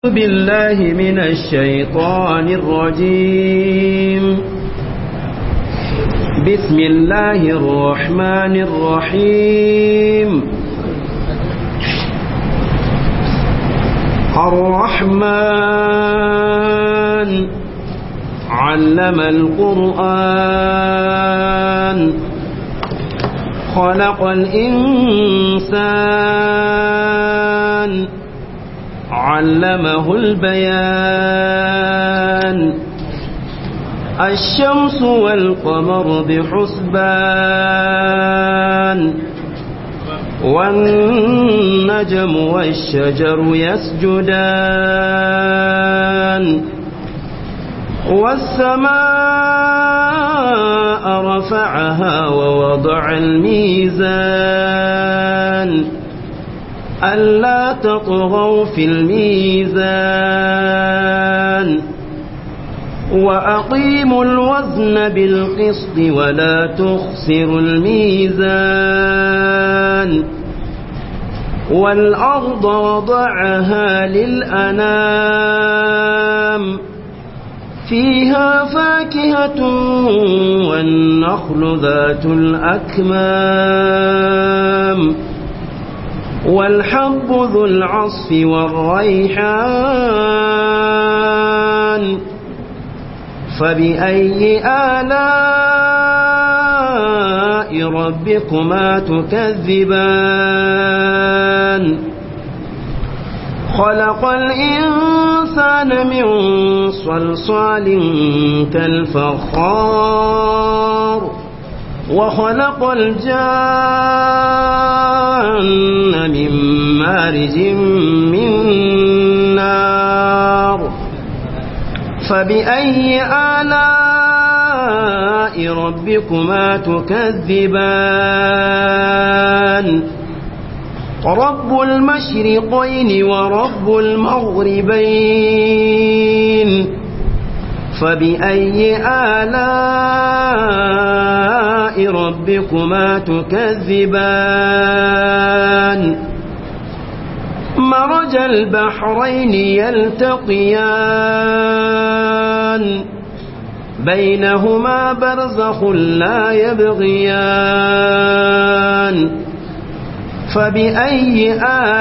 بالله من الشيطان الرجيم بسم الله الرحمن الرحيم الرحمن علم القرآن خلق الإنسان علمه البيان الشمس والقمر بحسبان والنجم والشجر يسجدان والسماء رفعها ووضع الميزان ألا تطغوا في الميزان وأقيموا الوزن بالقسط ولا تخسروا الميزان والأرض وضعها للأنام فيها فاكهة والنخل ذات الأكمام والحب ذو العصف والريحان فبأي آلاء ربكما تكذبان خلق الإنسان من صلصال كالفخار وخلق الجان من مارج من نار فبأي آلاء ربكما تكذبان رب المشرقين ورب المغربين فبأي آلاء ربكما تكذبان مرج البحرين يلتقيان بينهما برزخ لا يبغيان فبأي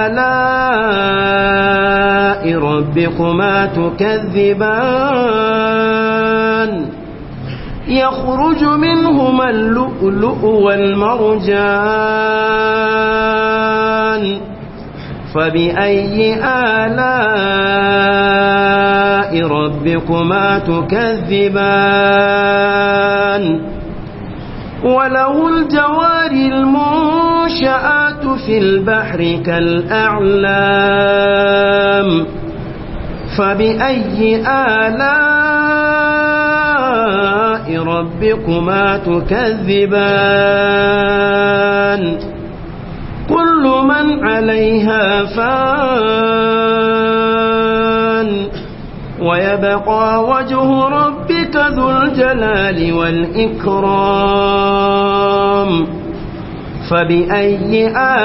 آلاء ربكما تكذبان يخرج منهما اللؤلؤ والمرجان فبأي آلاء ربكما تكذبان وله الجوار المنشآت في البحر كالأعلام فبأي آلاء ربكما تكذبان كل من عليها فان ويبقى وجه ربك ذو الجلال والإكرام فبأي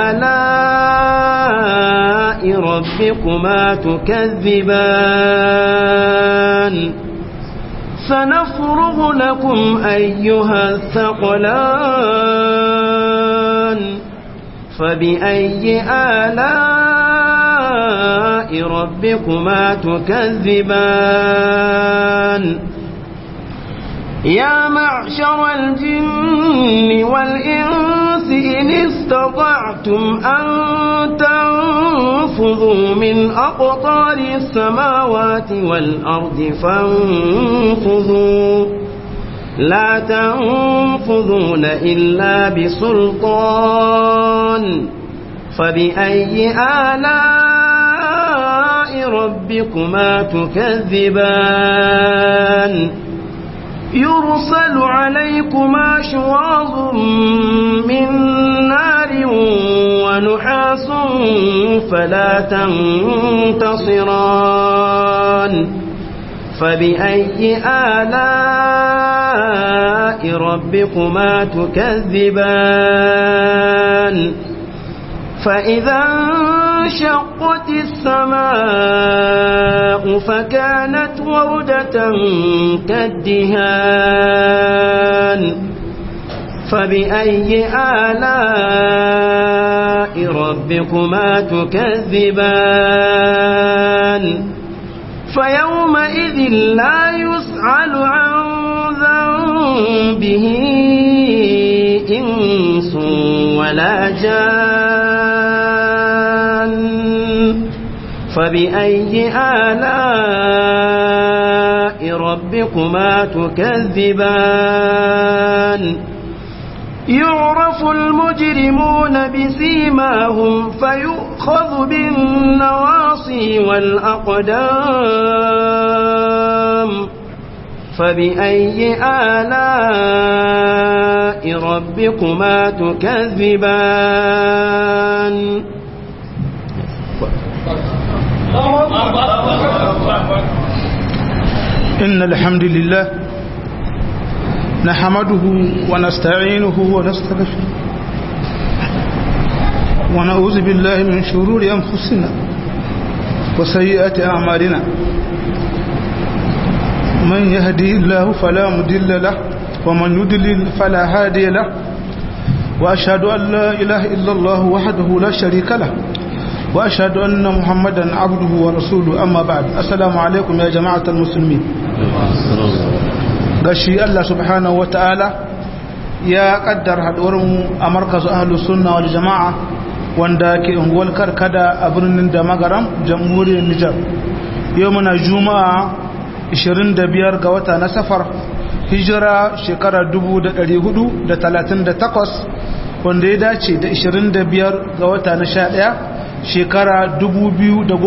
آلاء ربكما تكذبان سنفرغ لكم أيها الثقلان فبأي آلاء ربكما تكذبان يا معشر الجن والإنس إن استطعتم أن تنفذوا من أقطار السماوات والأرض فانفذوا لا تنفذون إلا بسلطان فبأي آلاء ربكما تكذبان يرسل عليكما شواظ من نار ونحاس فلا تنتصران فبأي آلاء ربكما تكذبان فإذا وانشقت السماء فكانت وردة كالدهان فبأي آلاء ربكما تكذبان فيومئذ لا يسأل عن ذنبه إنس ولا جان فبأي آلاء ربكما تكذبان يعرف المجرمون بسيماهم فيؤخذ بالنواصي والأقدام فبأي آلاء ربكما تكذبان إن الحمد لله نحمده ونستعينه ونستغفره ونعوذ بالله من شرور أنفسنا وسيئات أعمالنا من يهدي الله فلا مضل له ومن يضلل فلا هادي له وأشهد أن لا إله إلا الله وحده لا شريك له وأشهد أن محمدا عبده ورسوله أما بعد السلام عليكم يا جماعة المسلمين gashi Allah subhanahu wata'ala ya kaddar haɗuwarmu a markazu ahlus sunna wal jama'a wanda ke unguwar karkada a birnin da magaram jamhuriyar Nijar yau muna juma'a 25 ga wata na safar hijira shekara 1438 wanda ya dace da 25 ga wata na 11 shekara 2016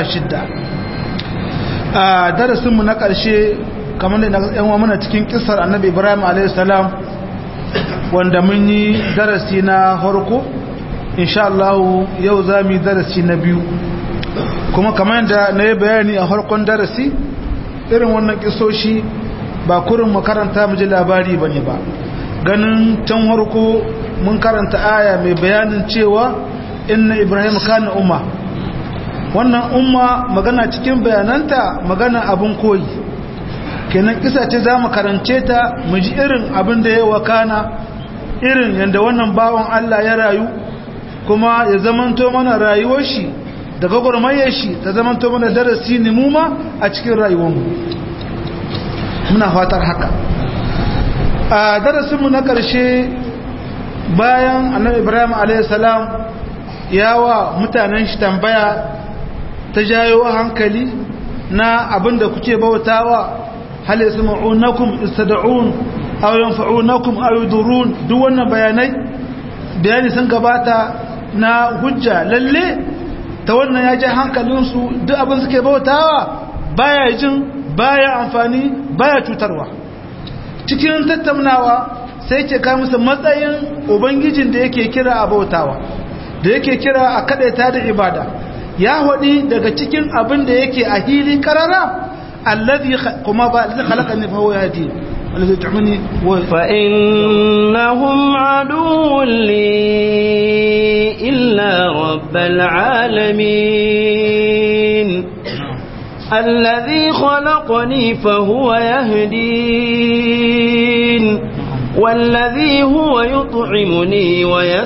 a darasinmu na ƙarshe kamar da yan wa muna cikin kisar annabi ibrahim a.s. wanda mun yi darasi na harko insha Allah yau za mu yi darasi na biyu kuma kamar da na yi bayani a harkon darasi irin wannan kisoshi ba kurin makaranta mu ji labari ba ne ba ganin can harko mun karanta aya mai bayanin cewa inna ibrahim kana umma wannan umma magana cikin bayananta magana abin koyi kenan kisa ce za mu karance ta mu ji irin abin da ya wakana irin yadda wannan bawan Allah ya rayu kuma ya zamanto mana rayuwar shi da gwagwarmayar shi ta zamanto mana darasi ne mu ma a cikin rayuwarmu muna fatar haka a darasinmu na ƙarshe bayan annabi ibrahim a.s. ya wa mutanen shi tambaya ta jayo hankali na abin da kuke bautawa hal yasma'unakum istad'un aw yanfa'unakum aw yudurun duk wannan bayanai bayani sun gabata na hujja lalle ta wannan ya ji hankalin su duk abin suke bautawa baya jin baya amfani baya cutarwa cikin tattaunawa sai ke kai musu matsayin ubangijin da yake kira a bautawa da yake kira a kadaita da ibada ya hudi daga cikin abin da yake a hili karara الذي كما الذي خلقني فهو يهدي الذي يطعمني فإنهم عدو لي إلا رب العالمين الذي خلقني فهو يهدين والذي هو يطعمني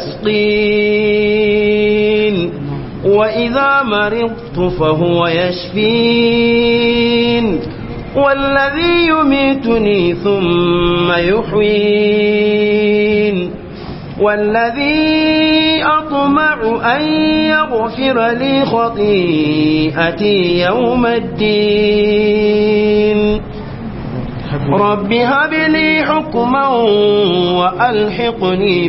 ويسقين وإذا مرضت فهو يشفين والذي يميتني ثم يحيين والذي أطمع أن يغفر لي خطيئتي يوم الدين رب هب لي حكما وألحقني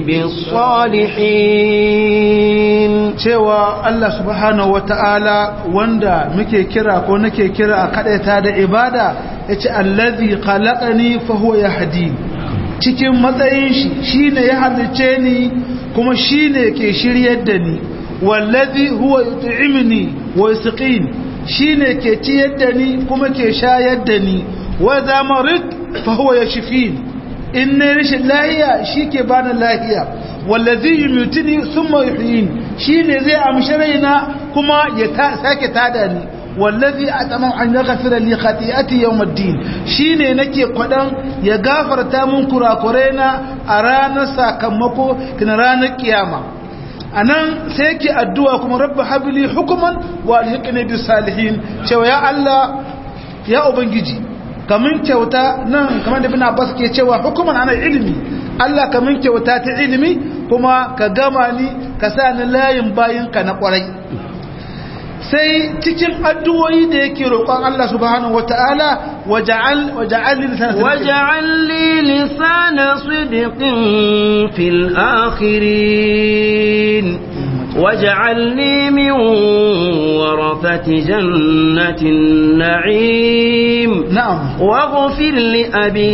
بالصالحين cewa Allah subhanahu wata'ala wanda muke kira ko nake kira a kadaita da ibada yace allazi khalaqani fa huwa yahdi cikin matsayin shi shine ya halice ni kuma shine ke shiryar da ni wallazi huwa yut'imni wa yasqin shine ke ciyar da ni kuma ke shayar da ni wa za marid fa huwa yashfin in ne rashin lahiya shike bani lahiya wallazi yumutini thumma yuhyin shine zai amshi raina kuma ya sake tada ni wallazi ataman an yaghfira li khati'ati yawm ad-din shine nake kwadan ya gafarta mun kurakurena a ranar sakamako kin ranar kiyama anan sai yake addu'a kuma rabbi habli hukuman wa alhiqni bis salihin cewa ya Allah ya ubangiji kamun kyauta nan kamar da ibn Abbas ke cewa hukuman ana ilimi Allah kamun kyauta ta ilimi kuma ka gama ni ka sa ni layin bayinka na kwarai sai cikin addu'o'i da yake roƙon Allah subhanahu wata'ala waja'al waja'al li lisana waja'al li lisana sidqin fil akhirin waj'alni min warathati jannatin na'im na'am waghfir li abi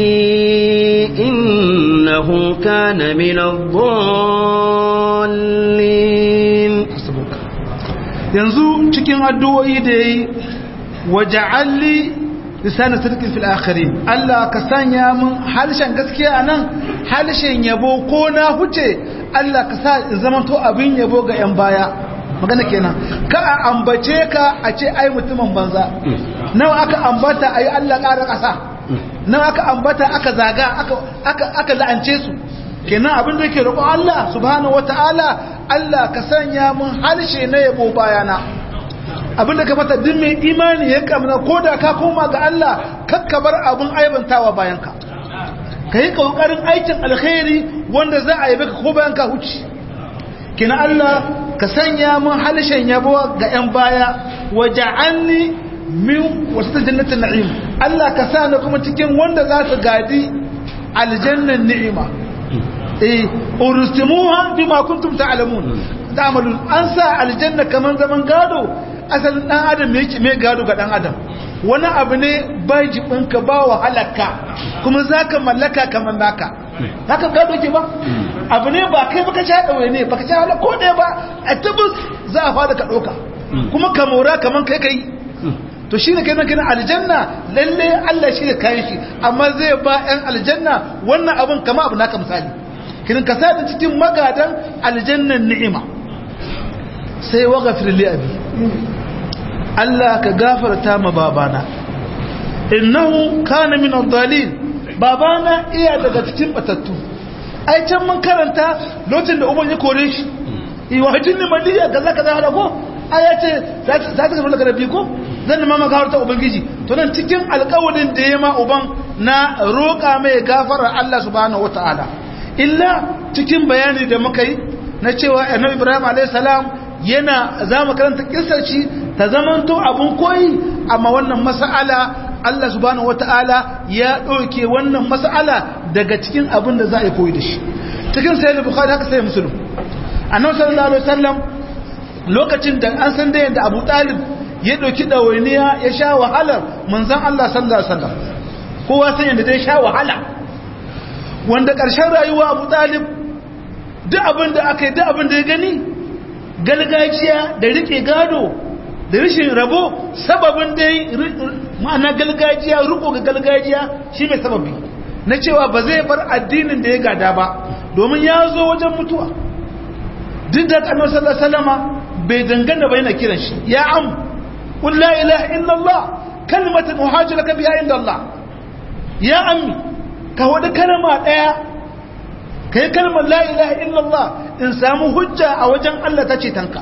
innahu kana min ad-dallin yanzu cikin addu'o'i da yayi waja'alli lisanin sirkin fil akhirin Allah ka sanya mun harshen gaskiya anan harshen yabo ko na huce Allah ka sa in zama to abin yabo ga yan baya magana kenan ka a ambace ka a ce ai mutumin banza nawa aka ambata ayi Allah ƙara ƙasa nawa aka ambata aka zaga aka aka aka la'ance su kenan abin da yake roƙon Allah subhanahu wataala Allah ka sanya mun harshe na yabo bayana abinda ka fata duk mai imani ya kamna ko da ka koma ga Allah kakka bar abin aibantawa bayanka ka yi ƙoƙarin aikin alkhairi wanda za a yabe ka ko bayan ka huci kina Allah ka sanya mun harshen yabo ga 'yan baya waja'alni min wasu jannatin na'im Allah ka sa ni kuma cikin wanda za su gadi aljannan ni'ima eh urustumuha bima kuntum ta'lamun ta'malun an sa aljanna kaman zaman gado asalin dan adam me yake me gado ga dan adam wani abu ne bai jibinka ba wahalarka kuma zaka mallaka kaman naka haka gado ke ba abu ne ba kai baka sha daure ne baka sha wala ko ɗaya ba a tabbas za a fada ka ɗauka kuma ka mora kaman kai kai to shi ne kenan kenan aljanna lalle Allah shi ne kayan shi amma zai ba 'yan aljanna wannan abun kama abu naka misali kirin ka sa cikin magadan aljannan ni'ima sai wa gafir li abi Allah ka gafarta ma babana innahu kana min ad-dalin babana iya daga cikin batattu ai can mun karanta lokacin da uban ya kore shi iwajin ni maliya kaza kaza hada ko ai ya ce za ta tafi daga rabbi ko zan ma maka harta ubangiji to nan cikin alƙawarin da ya ma uban na roƙa mai gafara Allah subhanahu wataala illa cikin bayani da muka yi na cewa annabi Ibrahim alayhi salam yana za mu karanta kissar shi ta zamanto abun koyi amma wannan mas'ala Allah subhanahu wata'ala ya ɗauke wannan mas'ala daga cikin abin da za a yi koyi da shi cikin sayyid bukhari haka sai muslim annabi sallallahu alaihi wasallam lokacin da an san da yadda Abu Talib ya ɗauki ɗawainiya ya sha wahalar manzon Allah sallallahu alaihi wasallam kowa san yadda dai sha wahala wanda ƙarshen rayuwa Abu Talib duk abin da aka yi duk abin da ya gani galgajiya da rike gado da rashin rabo sababin dai ma'ana galgajiya riko ga galgajiya shi mai sababi na cewa ba zai bar addinin da ya gada ba domin ya zo wajen mutuwa duk da annabi sallallahu alaihi wasallama bai dangana ba yana kiran shi ya am qul la ilaha illallah kalimatan uhajiraka biha inda Allah ya ammi ka wada kalma daya kai kalmar la ilaha illallah in samu hujja a wajen Allah ta ce tanka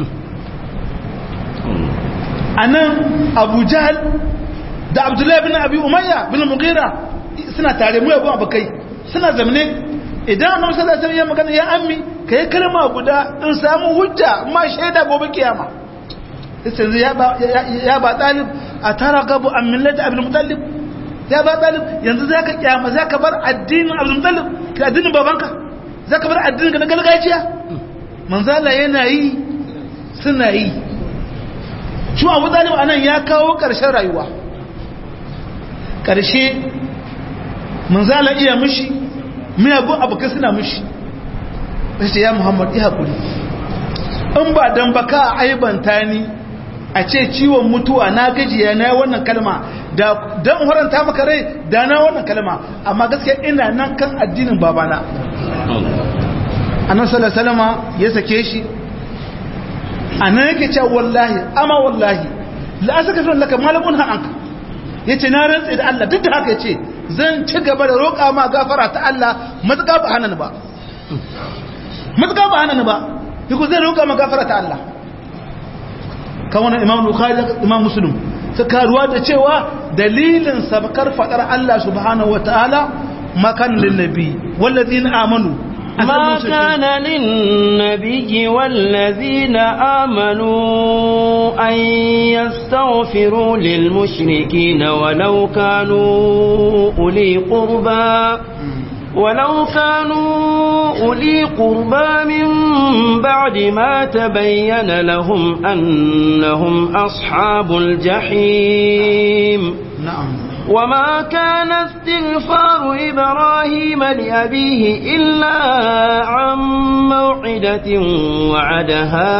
anan Abu Jahl da Abdullah bin Abi Umayya bin Mughira suna tare mu yabo abakai suna zamne idan Annabi sallallahu alaihi wasallam ya magana ya ammi kai kalma guda in samu hujja ma shaida gobe kiyama sai ya ba ya ba talib ataraqabu an millati Abdul Muttalib ya ba talib yanzu zaka kiyama zaka bar addinin Abdul Muttalib ka addinin babanka zaka bar addinin ka na gargajiya manzala yana yi suna yi shi Abu Talib anan ya kawo karshen rayuwa karshe manzala iya mishi miyagun abokai suna mishi sai ya Muhammad ya hakuri in ba dan baka aibanta ni a ce ciwon mutuwa na gajiya na wannan kalma da dan horanta maka rai da na wannan kalma amma gaskiya ina nan kan addinin babana annabi sallallahu alaihi ya sake shi anan yake cewa wallahi ama wallahi la asaka fi laka malakun hanka yace na rantsa da Allah duk da haka yace zan ci gaba da roƙa ma gafara ta Allah matuƙa ba hanan ba matuƙa ba hanan ba yiko zai roƙa ma gafara ta Allah kan wannan imam bukhari imam muslim suka ruwa da cewa dalilin sabkar fadar Allah subhanahu wataala makan lin nabi wallazina amanu ما كان للنبي والذين آمنوا أن يستغفروا للمشركين ولو كانوا أولي قربى ولو كانوا أولي قربى من بعد ما تبين لهم أنهم أصحاب الجحيم نعم وما كان استغفار إبراهيم لأبيه إلا عن موعدة وعدها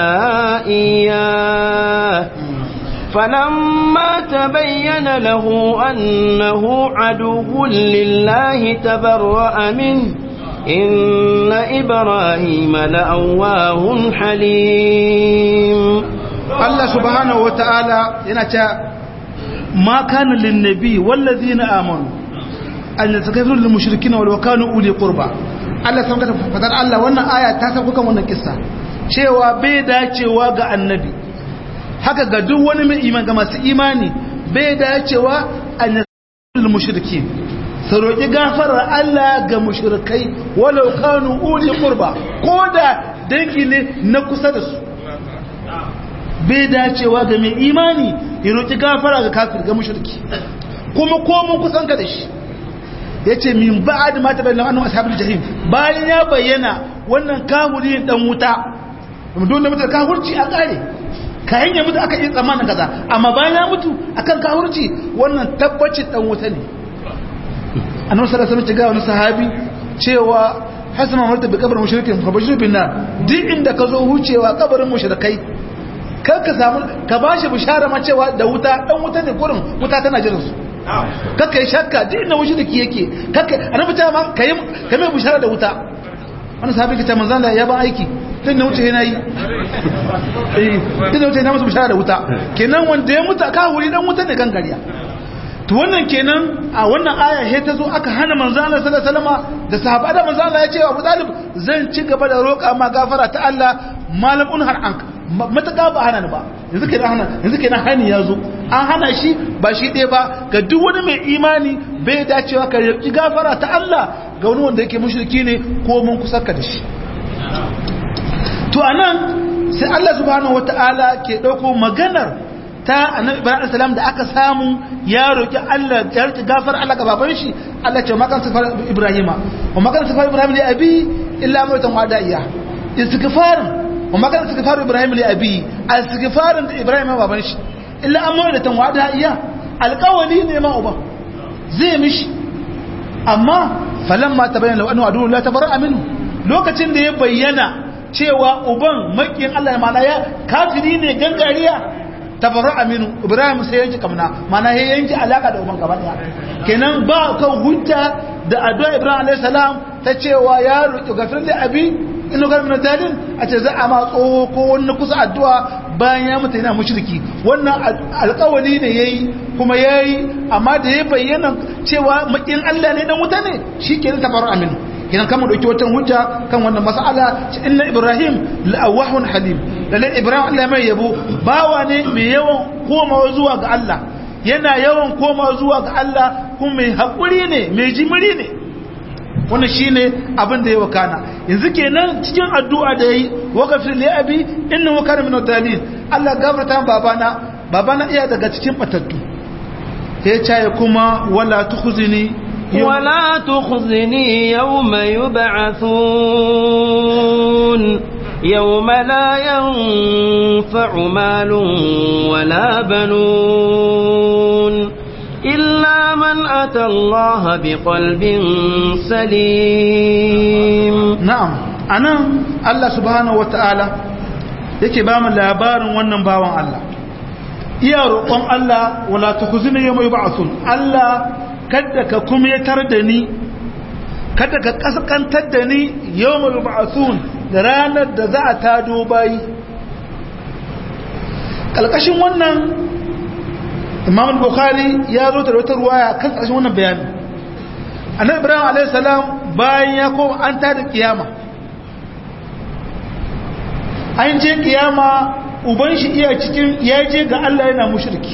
إياه فلما تبين له أنه عدو لله تبرأ منه إن إبراهيم لأواه حليم Allah subhanahu wa ta'ala yana ce ma kana lin nabi wallazina amanu an yatakafiru lil mushrikin wal kanu uli qurba Allah san ka fadar Allah wannan aya ta sauka kan wannan kissa cewa bai dacewa ga annabi haka ga duk wani mai iman ga masu imani bai dacewa an yatakafiru lil mushrikin su roƙi gafarar Allah ga mushrikai walau kanu uli qurba ko da dangi ne na kusa da su bai dacewa ga mai imani ya roƙi gafara ga kafir ga mushriki kuma komun kusan ka da shi ya ce min ba'ad ma ta bayyana annu ashabul jahim bayan ya bayyana wannan kahuri dan wuta don da mutu kahurci a kare kayan ya mutu aka yi tsammanin kaza amma bayan ya mutu akan kahurci wannan tabbacin dan wuta ne annabi sallallahu alaihi wasallam ga wani sahabi cewa hasama marta bi kabarin mushrikin fa bashir bin nar duk inda ka zo hucewa kabarin mushrikai kar ka samu ka bashi bishara ma cewa da wuta dan wuta ne gurin wuta tana jiran su kakka yi shakka duk inda mushriki yake kakka annabi ta ma kai kai mai bishara da wuta wani sahabi ka ce manzon Allah ya ba aiki tun da wuce yana yi eh tun da wuce yana musu bishara da wuta kenan wanda ya mutu ka wuri dan wuta ne kan gariya to wannan kenan a wannan aya he ta zo aka hana manzo Allah sallallahu alaihi wasallam da sahaba da manzo Allah ya ce wa Abu Talib zan ci gaba da roƙa ma gafara ta Allah malamun har anka mataka ba hana ni ba yanzu kenan hana yanzu kenan hani ya zo an hana shi ba shi ɗaya ba ga duk wani mai imani bai dacewa ka roƙi gafara ta Allah ga wani wanda yake mushriki ne ko mun kusa ka da shi to anan sai Allah subhanahu wataala ke dauko maganar ta annabi ibrahim salam da aka samu ya roki Allah ya roki gafar Allah ga baban shi Allah ce makan sifar ibrahima wa makan sifar ibrahim li abi illa mautan wadaiya istighfar wa makan sifar ibrahim li abi istighfarin da ibrahim baban shi illa an mautan wadaiya alqawli ne ma uba zai mishi amma falamma tabayyana law annahu adu la tabarra minhu lokacin da ya bayyana cewa uban makiyin Allah ya mana ya kafiri ne gangariya tabarra aminu ibrahim sai yanki kamna mana ya yanki alaka da uban gaba daya kenan ba kan hujja da addu'a ibrahim alayhi salam ta cewa ya roki gafir da abi inu gar min dalil a ce za a ma tsoho ko wani kusa addu'a bayan ya mutu yana mushriki wannan alƙawari ne yayi kuma yayi amma da ya bayyana cewa makin Allah ne dan wuta ne shikenan tabarra aminu kinan kama dauki wata hujja kan wannan mas'ala inna ibrahim la'awahun halim lalle ibrahim Allah mai yabo bawa ne mai yawan komawa zuwa ga Allah yana yawan komawa zuwa ga Allah kuma mai hakuri ne mai jimiri ne wannan shine abin da ya wakana yanzu kenan cikin addu'a da yayi waqafir li abi innahu kana min ad-dalil Allah gafarta babana babana iya daga cikin batattu sai ya kuma wala tukhzini ولا تخزني يوم يبعثون يوم لا ينفع مال ولا بنون إلا من أتى الله بقلب سليم نعم أنا الله سبحانه وتعالى yake ba mu labarin wannan bawan Allah iya roƙon Allah wala tukhzini yawma yub'athun Allah kada ka kumyatar da ni kada ka kaskantar da ni yawmul ba'thun da ranar da za a tado bayi kalkashin wannan imam bukhari ya zo da wata ruwaya kan kalkashin wannan bayani annabi ibrahim alayhi salam bayan ya koma an tada kiyama an je kiyama uban shi iya cikin ya je ga Allah yana mushriki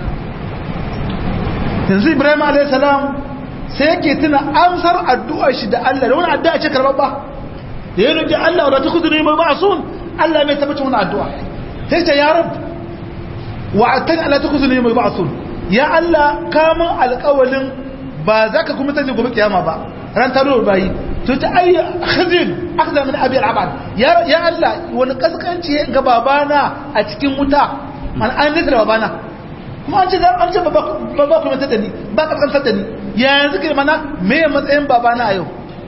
yanzu ibrahim alayhi salam sai yake tuna amsar addu'ar shi da Allah da wani addu'a ce karɓar ba da ya nufi Allah wadda ta kudu ne mai ba'asun Allah mai tabbacin wani addu'a sai ce ya rab wa'atan Allah ta kudu ne mai ba'asun ya Allah kamun alƙawalin ba za ka kuma taje gobe kiyama ba ran taro bayi to ta ayi khazin akhza min abi al-abad ya ya Allah wani kaskanci ga babana a cikin wuta an an nisa babana kuma an ce an ce baba baba kuma ta ni ba ka kantar da ni yanzu ke mana me matsayin babana a yau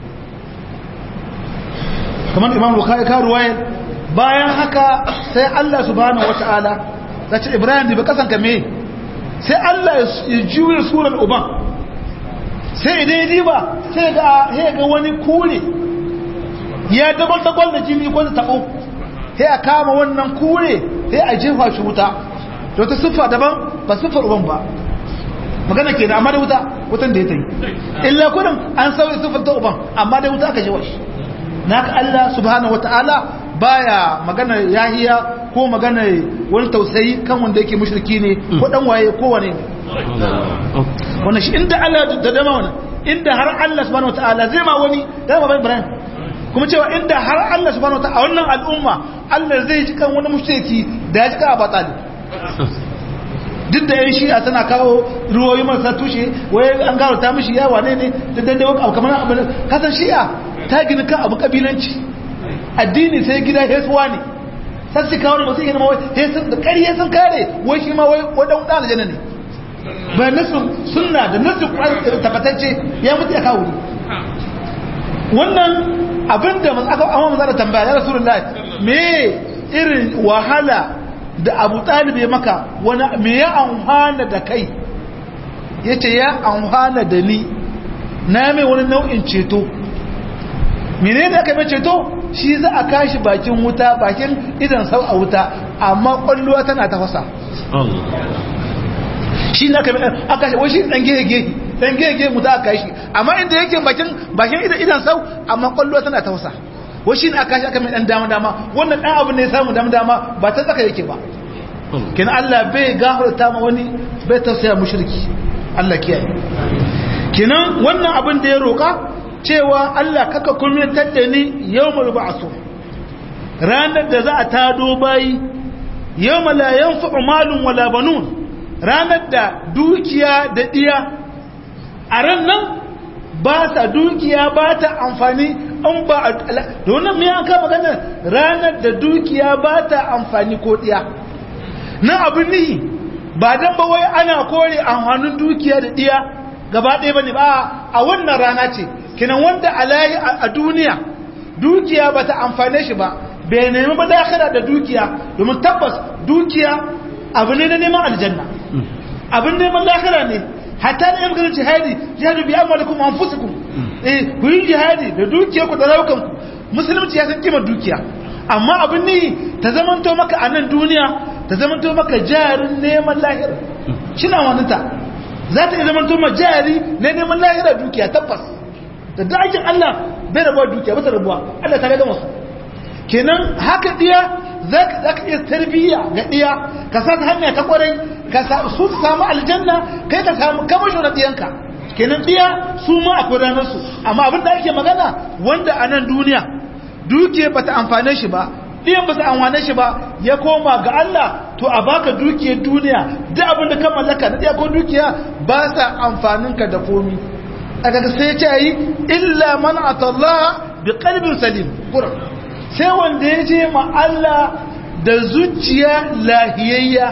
kamar imam bukhari ka ruwaya bayan haka sai Allah subhanahu wataala ya ce Ibrahim ba kasan ka me sai Allah ya juye surar uban sai idan ya diba sai ga sai ga wani kure ya dabar da gwal da jini ko da tabo sai a kama wannan kure sai a jefa shi wuta to ta siffa daban ba siffar uban ba magana ke da amma da wuta wutan da ya tayi illa kudin an sauya siffar ta uban amma da wuta aka jefa shi naka Allah subhanahu wataala baya magana yahiya ko magana wani tausayi kan wanda yake mushriki ne ko dan waye ko wane ne wannan shi inda Allah da dama wannan inda har Allah subhanahu wataala zai ma wani da ba Ibrahim kuma cewa inda har Allah subhanahu wataala wannan al'umma Allah zai ji kan wani mushriki da ya ji ka Abu Talib duk da yan shi'a tana kawo ruwoyi marasa tushe waye an garo ta mishi ya wane ne da dandai abu kamar abu kasan shi'a ta gina kan abu kabilanci addini sai gida hesuwa ne sai su kawo da masu yi ma wai hesun da ƙarye sun kare wai shi ma wai wadan ɗan aljanna ne bayan nasu sunna da nasu tabbatacce ya mutu ya kawo wannan abin da aka amma maza da tambaya ya rasu me irin wahala da abu ɗalibi ya maka wani me ya amfana da kai ya ce ya amfana da ni na mai wani nau'in ceto mene da aka mai ceto shi za a kashi bakin wuta bakin idan sau a wuta amma kwalluwa tana tafasa shi na kame aka shi washi dan gege dan gege mu za a kashi amma inda yake bakin bakin idan idan sau amma kwalluwa tana tafasa washi na aka shi aka mai dan dama dama wannan dan abu ne ya samu dama dama ba ta tsaka yake ba kin Allah bai gafarta ma wani bai tausaya mushriki Allah kiyaye kinan wannan abin da ya roka cewa Allah kaka kulmintar da ni yawmul ba'su ranar da za a tado bayi yawma la yanfa'u malun wala banun ranar da dukiya da diya a ran nan ba ta dukiya ba ta amfani an ba da wannan mai an kama ganin ranar da dukiya ba ta amfani ko diya na abin nihi ba dan ba wai ana kore amfanin dukiya da diya gaba ɗaya bane ba a wannan rana ce kinan wanda alayi a duniya dukiya ba ta amfane shi ba bai nemi ba dakara da dukiya domin tabbas dukiya abu ne na neman aljanna abin neman dakara ne hatta da yamganin jihadi jihadi bi amalikum anfusikum eh ku yi jihadi da dukiya ku da raukan ku musulunci ya san kimar dukiya amma abin ne ta zamanto maka a nan duniya ta zamanto maka jarin neman lahira kina wani ta za ta iya zamanto ma jari na neman lahira dukiya tabbas da dakin Allah bai rabuwa dukiya ba ta rabuwa Allah ta gama su kenan haka diya za ka iya tarbiyya ga diya ka sa hanya ta kwarai ka su samu aljanna kai ka samu kamasho na diyanka kenan diya su ma akwai ranar su amma abin da ake magana wanda a nan duniya dukiya bata amfane shi ba diyan ba ta amfane shi ba ya koma ga Allah to a baka dukiyar duniya duk abin da ka mallaka na diya ko dukiya ba sa amfaninka da komi aka sai ce yi illa man atallaha bi qalbin salim qur'an sai wanda ya je ma Allah da zuciya lahiyayya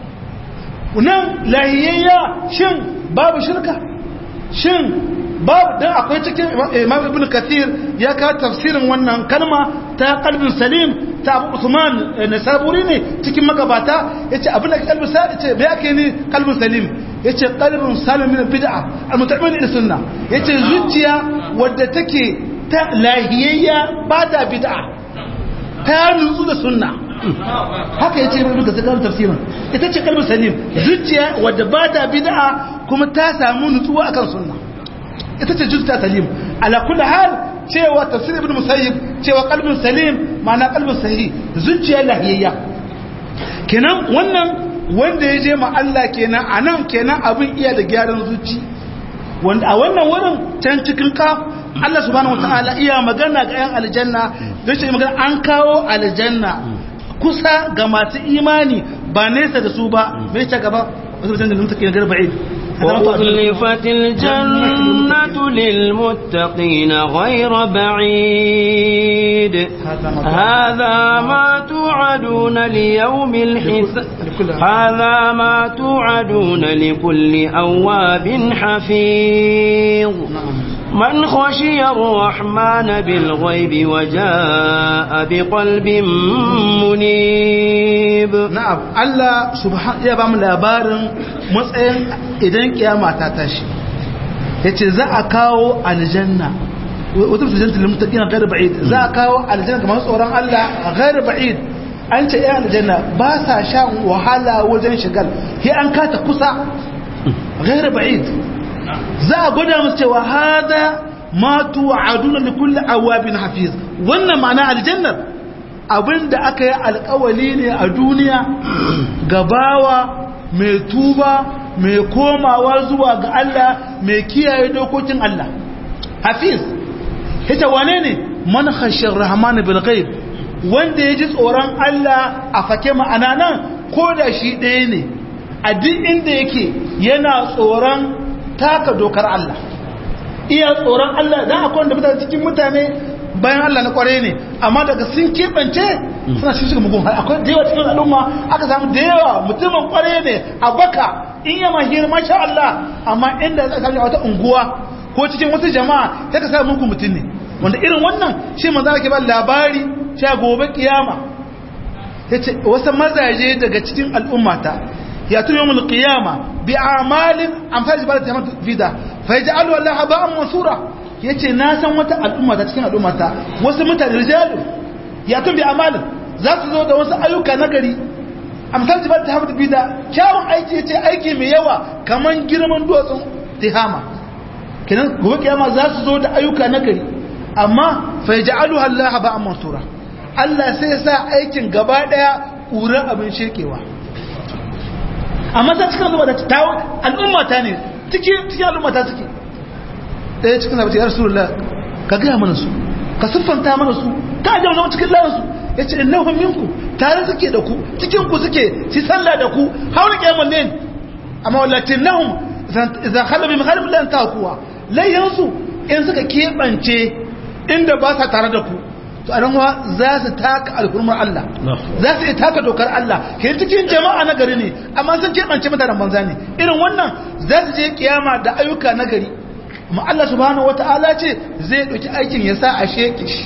nan lahiyayya shin babu shirka shin babu dan akwai cikin Imam Ibn Kathir ya ka tafsirin wannan kalma ta qalbin salim ta Abu Usman Nasaburi ne cikin magabata yace abin da qalbin salim yace me yake ni qalbin salim yace qalbun salim min bid'a al-mutamin ila sunna yace zuciya wadda take ta lahiyayya ba ta bid'a ta nutsu da sunna haka yace ibn kathir kan tafsirin ita ce kalbin salim zuciya wadda ba ta bid'a kuma ta samu nutsuwa akan sunna ita ce zuciya salim ala kulli hal cewa tafsir ibn musayyib cewa kalbin salim ma'ana kalbin sahih zuciya lahiyayya kenan wannan wanda ya je ma Allah kenan anan kenan abin iya da gyaran zuci wanda a wannan wurin can cikin kaf Allah subhanahu wataala iya magana ga 'yan aljanna don shi magana an kawo aljanna kusa ga masu imani ba nesa da su ba mai ta gaba wasu mutum da mutaki na garba'id وأزلفت الجنة للمتقين غير بعيد هذا ما توعدون ليوم الحساب هذا ما توعدون لكل أواب حفيظ من خشي الرحمن بالغيب وجاء بقلب منيب na'am Allah subhanahu ya ba mu labarin matsayin idan kiyama ta tashi yace za a kawo aljanna wata fitanta lil muttaqina ghayr ba'id za a kawo aljanna kamar tsoron Allah ghayr ba'id an ce ya aljanna ba sa shan wahala wajen shigal sai an kata kusa ghayr ba'id za a gwada musu cewa hada ma tu'aduna li kulli awabin hafiz wannan ma'ana aljannar abinda aka yi alkawali ne a duniya gabawa mai tuba mai komawa zuwa ga Allah mai kiyaye dokokin Allah hafiz ita wane ne man khashir rahman bil ghaib wanda yaji tsoron Allah a fake ma'ana nan ko da shi ɗaya ne a duk inda yake yana tsoron taka dokar Allah iya tsoron Allah dan akwai wanda mutane cikin mutane bayan Allah na kware ne amma daga sun keɓance suna shi shiga mugun akwai da yawa cikin al'umma aka samu da yawa mutumin kware ne a baka in yi mahir masha Allah amma inda za ka samu wata unguwa ko cikin wasu jama'a sai ka samu mugun mutum ne wanda irin wannan shi manzo ke ba labari cewa gobe kiyama yace wasu mazaje daga cikin al'ummata ya tun yawmul qiyama bi a'malin amsal jibal tamat fida fa yaj'alu Allah haba'an mansura ya ce na san wata al'umma ta cikin al'umma ta wasu mutane rijalu ya tun bi amalin za su zo da wasu ayyuka na gari amsal jibar ta hafi bida kyawun aiki ya ce aiki mai yawa kamar girman duwatsun tihama kenan gobe kiyama za su zo da ayyuka na gari amma fa ja'alu Allah ba amma sura Allah sai ya sa aikin gaba daya ƙura abin shekewa amma ta cikin al'umma ta al'umma ta ne cikin al'umma ta suke ɗaya cikin abin ya rasulullah ka gaya mana su ka siffanta mana su ka ajiye zama cikin layansu ya ce innahun minku tare suke da ku cikin ku suke ci sallah da ku hauna kyamun ne amma wallatin nahun zan halabi mai halin lan takuwa layyansu in suka keɓance inda ba sa tare da ku to a wa za su taka alhurmar Allah za su iya taka dokar Allah ke cikin jama'a na gari ne amma sun keɓance mutanen banza ne irin wannan za su je kiyama da ayyuka na gari amma Allah subhanahu wata'ala ce zai ɗauki aikin ya sa a sheke shi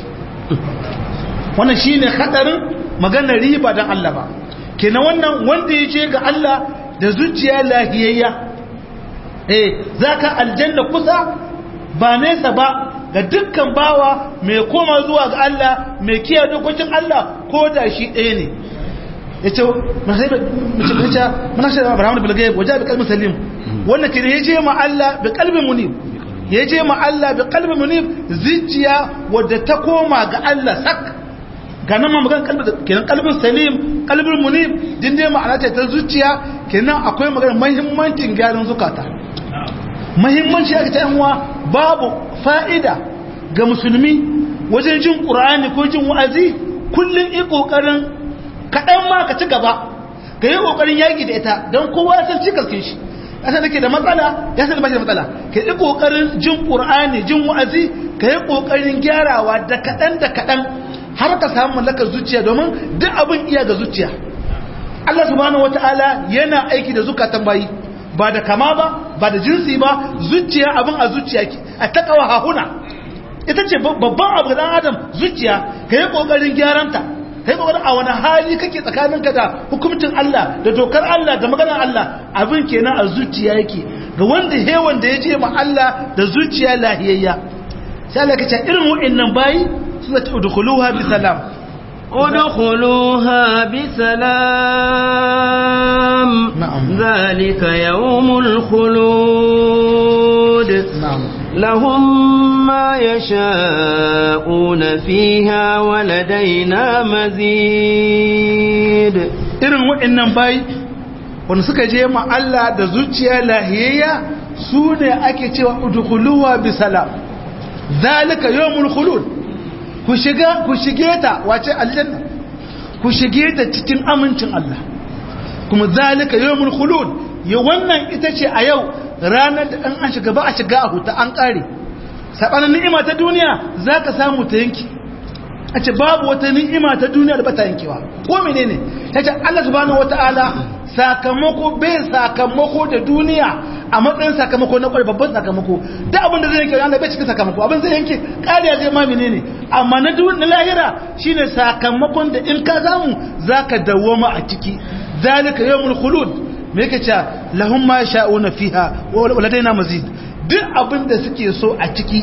wannan shine hadarin maganar riba dan Allah ba kenan wannan wanda ya ce ga Allah da zuciya lahiyayya eh zaka aljanna kusa ba nesa ba ga dukkan bawa mai koma zuwa ga Allah mai kiyaye dokokin Allah ko da shi ɗaya ne yace mace mana shi Abraham bil ghaib waja bi qalbin salim wannan kire yace ma Allah bi qalbin munib yace ma Allah bi qalbin munib zuciya wadda ta koma ga Allah sak ga nan ma magan kalbin kenan kalbin salim kalbin munib din dai ma'ana ce ta zuciya kenan akwai magana muhimmancin gyaran zukata muhimmanci aka ta yanwa babu fa'ida ga musulmi wajen jin qur'ani ko jin wa'azi kullun yi kokarin kadan ma ka ci gaba ka yi kokarin yaki da ita don kowa san cikin shi yasa nake da matsala ya san ba shi da matsala ka yi kokarin jin qur'ani jin wa'azi ka yi kokarin gyarawa da kadan da kadan har ka samu mallakar zuciya domin duk abin iya ga zuciya Allah subhanahu wataala yana aiki da zukatan bayi ba da kama ba ba da jinsi ba zuciya abin a zuciya ki a takawa hahuna ita ce babban abu ga dan adam zuciya ka yi kokarin gyaranta ka yi kokarin a wani hali kake tsakaninka da hukuncin Allah da dokar Allah da maganar Allah abin kenan a zuciya yake ga wanda hewan da ya je ma Allah da zuciya lahiyayya sai Allah ka ce irin wa'annan bayi suna ta udkhuluha bi salam ادخلوها بسلام نعم. ذلك يوم الخلود na'am لهم ما يشاءون فيها ولدينا مزيد irin waɗannan bayi wanda suka je ma Allah da zuciya lahiyayya su ne ake cewa udkhuluha bi salam zalika yawmul khulud ku shiga ku shige ta wace aljanna ku shige ta cikin amincin Allah kuma zalika yawmul khulud ya wannan ita ce a yau ranar da an shiga ba a shiga a huta an kare sabanin ni'ima ta duniya zaka samu ta yanki a ce babu wata ni'ima ta duniya da bata yankewa ko menene ta ce Allah subhanahu wata'ala sakamako bai sakamako da duniya a matsayin sakamako na kwarai babban sakamako da abin da zai yanke Allah bai cikin sakamako abin zai yanke kariya zai ma menene amma na duniya na lahira shine sakamakon da in ka samu zaka dawoma a ciki zalika yawmul khulud me yake cewa lahum ma sha'una fiha wa ladaina mazid duk abin da suke so a ciki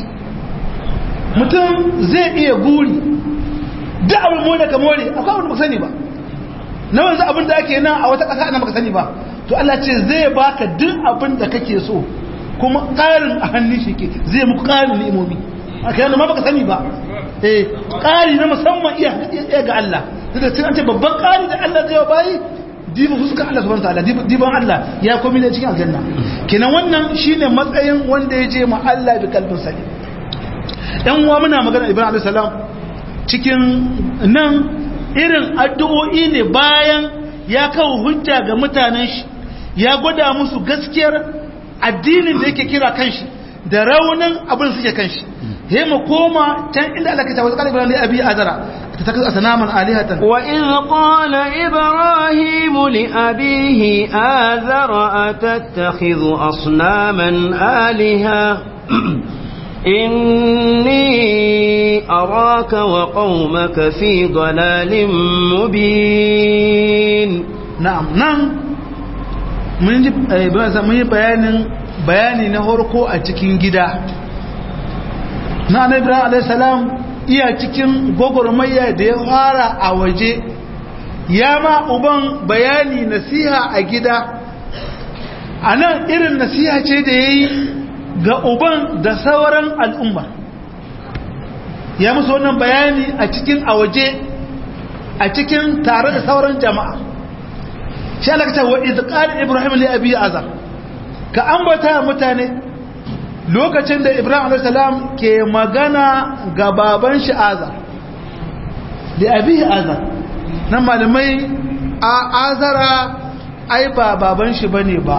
mutum zai iya guri duk abin more ka more akwai abin da baka sani ba na wanzu abin da ake nan a wata ƙasa ana baka sani ba to Allah ce zai baka duk abin da kake so kuma ƙarin a hannun shi ke zai muku ƙarin ni'imomi a kai ma baka sani ba eh ƙari na musamman iya iya ga Allah da cin an ce babban ƙari da Allah zai bayi diba fuskar Allah subhanahu wataala diban Allah ya komi da cikin aljanna kenan wannan shine matsayin wanda ya je ma Allah bi kalbin salim dan uwa muna magana Ibrahim alayhi salam cikin nan irin addu'o'i ne bayan ya kawo hujja ga mutanen shi ya gwada musu gaskiyar addinin da yake kira kanshi da raunin abin da suke kanshi he mu koma can inda Allah ke tawakkal Ibrahim da Abi Azara ta taka asnaman alihatan وإذ قال إبراهيم لأبيه آذر أتتخذ أصناما آلهة إني أراك وقومك في ضلال مبين na'am nan mun ji mun yi bayanin bayani na harko a cikin gida na na ibrahim alaihissalam iya cikin gwagwarmaya da ya fara a waje ya ma uban bayani nasiha a gida a nan irin nasiha ce da ya yi ga uban da sauran al'umma ya musu wannan bayani a cikin a waje a cikin tare da sauran jama'a shi Allah ka ce wa idh qala ibrahim li abi azar ka ambata mutane lokacin da ibrahim alayhi salam ke magana ga baban shi azar li abi azar nan malamai a azara ai ba baban shi bane ba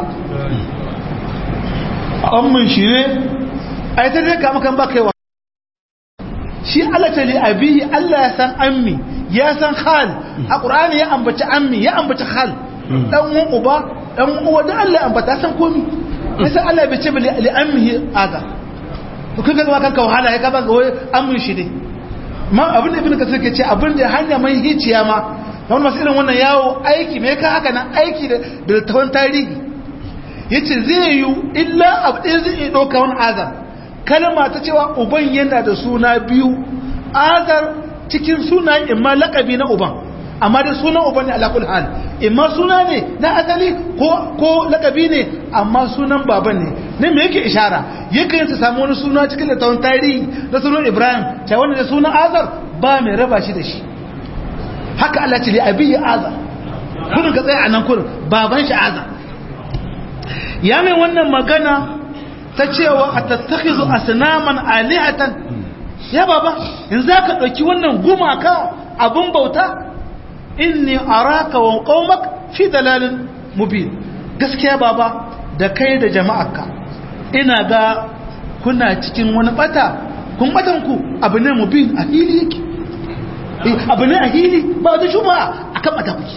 amman shi ne ai ta dai kama kan ba kaiwa shi Allah ta li abihi Allah ya san ammi ya san hal a qur'ani ya ambaci ammi ya ambaci hal dan uwan uba dan uwa da Allah ya ambata san komi sai Allah bai ce bi li ammihi aga to kun ga kanka wahala ya kaba ga ammin shi ne ma abin da ibnu kasir ke ce abin da hanya mai hiciya ma kamar masu irin wannan yawo aiki me ka haka nan aiki da da tawon tarihi yace zai yi illa abu ɗaya zai iya ɗauka wani azar kalma ta cewa uban yana da suna biyu azar cikin suna imma lakabi na uban amma da sunan uban ne alakul hal imma suna ne na asali ko ko lakabi ne amma sunan baban ne ne me yake ishara yake yin su samu wani suna cikin littafin tarihi na sunan ibrahim ta wanda da sunan azar ba mai raba shi da shi haka Allah ce li abiyi azar kurin ka tsaya a nan kurin baban shi azar ya mai wannan magana ta cewa a tattakhizu asnaman alihatan ya baba in zaka dauki wannan gumaka abun bauta inni araka wa qaumak fi dalalin mubin gaskiya baba da kai da jama'arka ina ga kuna cikin wani bata kun batan ku abu ne mubin a hili yake abu ne a hili ba wata shuba akan bata kuke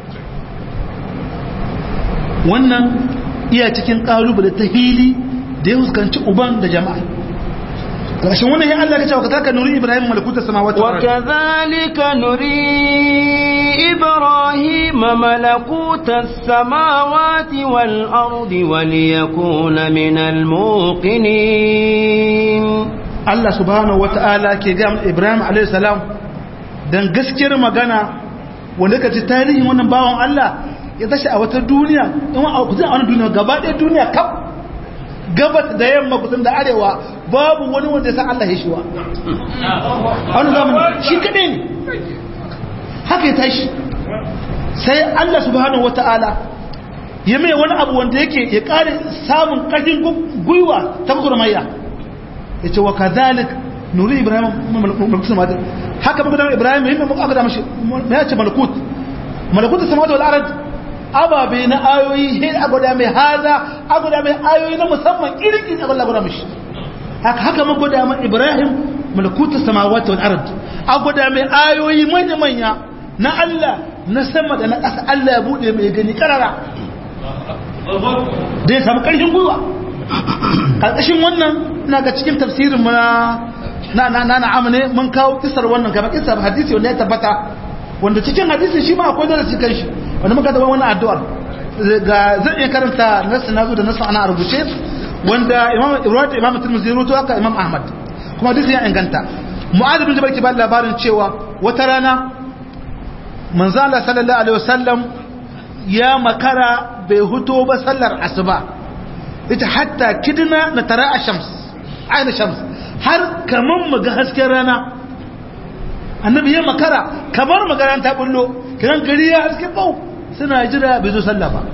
wannan iya cikin kalubale ta hili da ya fuskanci uban da jama'a ƙarshen wannan ya Allah ka ce wa kazalika nuri ibrahim malakuta samawati wa kazalika nuri ibrahim malakuta samawati wal ardi wa liyakuna min al muqinin Allah subhanahu wata'ala ke ga Ibrahim alayhi salam dan gaskiyar magana wanda ka ci tarihin wannan bawan Allah ya tashi a wata duniya in a kusan a wani duniya gaba ɗaya duniya kaf gabas da yamma kusan da arewa babu wani wanda ya san Allah ya shiwa a wani zamani shi kaɗai ne haka ya tashi sai Allah subhanahu wata'ala ya mai wani abu wanda yake ya ƙare samun ƙarfin gwiwa ta gurmayya ya ce wa kazalik nuri ibrahim malakut samawat haka muka da ibrahim yin muka aka da mashi ya ce malakut malakut samawat wal ard ababe na ayoyi he a gwada mai haza a gwada mai ayoyi na musamman irin a gwada mashi haka haka muka gwada mai ibrahim malakut samawat wal ard a gwada mai ayoyi manya manya na Allah na sama da na ƙasa Allah ya bude mai gani karara da ya samu ƙarfin gwiwa ƙarƙashin wannan na ga cikin tafsirin mu na na na na amane mun kawo kisar wannan kamar kisar hadisi wanda ya tabbata wanda cikin hadisi shi ma akwai darasi kan shi wanda muka zama wannan addu'ar ga zan iya karanta nasu nazo da nasu ana rubuce wanda imam ibrahim imam tirmidhi ruwato haka imam ahmad kuma hadisi ya inganta mu'adh bin jabal ke ba labarin cewa wata rana manzo Allah sallallahu alaihi wasallam ya makara bai huto ba sallar asuba ita hatta kidna na tara a shams aina shams har kamar mu ga hasken rana annabi ya makara kamar magana ta bullo kiran gari ya haske bau suna jira bai zo sallah ba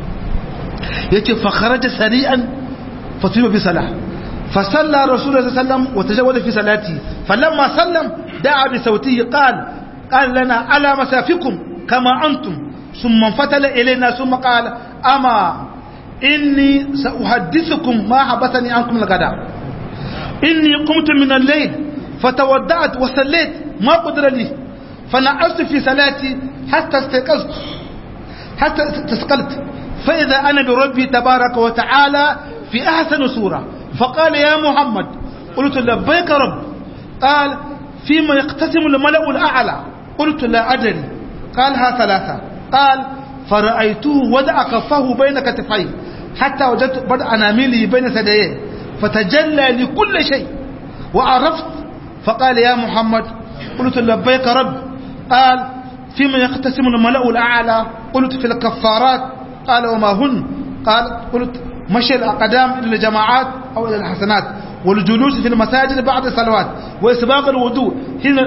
yace fa kharaja sari'an fa tuba bi salah fa salla rasulullahi sallallahu alaihi wasallam wa tajawwada fi salati falamma sallam da'a bi sawtihi qala qala lana ala masafikum kama antum ثم انفتل إلينا ثم قال أما إني سأحدثكم ما حبثني عنكم الغداء إني قمت من الليل فتودعت وصليت ما قدر لي فنعست في صلاتي حتى استيقظت حتى استثقلت فإذا أنا بربي تبارك وتعالى في أحسن صورة فقال يا محمد قلت لبيك رب قال فيما يقتسم الملأ الأعلى قلت لا أدري قالها ثلاثة قال فرأيته وضع كفه بين كتفيه حتى وجدت بدء أنامله بين ثدييه فتجلى لكل شيء وعرفت فقال يا محمد قلت لبيك رب قال فيما يقتسم الملأ الأعلى قلت في الكفارات قال وما هن قال قلت مشي الأقدام إلى الجماعات أو إلى الحسنات والجلوس في المساجد بعد الصلوات وإسباق الوضوء هنا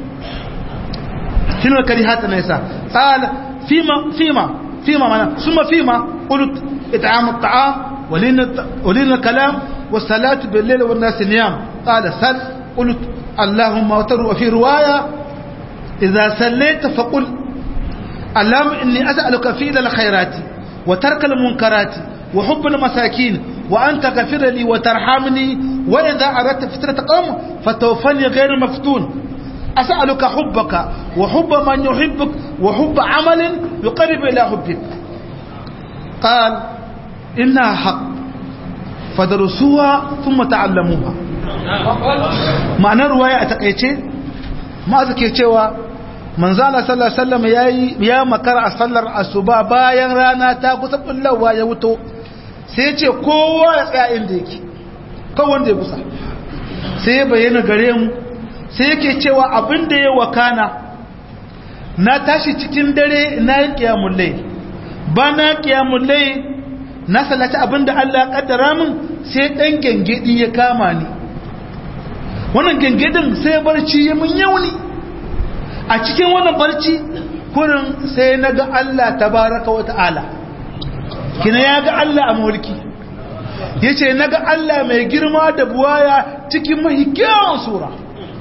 هنا كريهات النساء قال فيما فيما فيما معنى ثم فيما قلت إطعام الطعام ولين ولين الكلام والصلاة بالليل والناس نيام قال سل قلت اللهم وفي رواية إذا سليت فقل اللهم إني أسألك فعل الخيرات وترك المنكرات وحب المساكين وأن تغفر لي وترحمني وإذا أردت فتنة قوم فتوفني غير مفتون أسألك حبك وحب من يحبك وحب عمل يقرب إلى حبك قال إنها حق فدرسوها ثم تعلموها معنى رواية أتقيتي ما أذكي cewa manzo Allah sallallahu alaihi wasallam yayi ya makara a sallar asuba bayan rana ta kusa bullawa ya wuto sai ya ce kowa ya tsaya inda yake kawai wanda ya kusa sai ya bayyana gare mu sai yake cewa abin da ya wakana na tashi cikin dare na yi kiyamun lai ba na kiyamun lai na salata abin da Allah ya kaddara min sai dan gengedi ya kama ni wannan gengedin sai barci ya mun yauni a cikin wannan barci kurin sai na ga Allah tabaraka wa ta'ala kina ya ga Allah a mulki ya ce na ga Allah mai girma da buwaya cikin mahikiyawan sura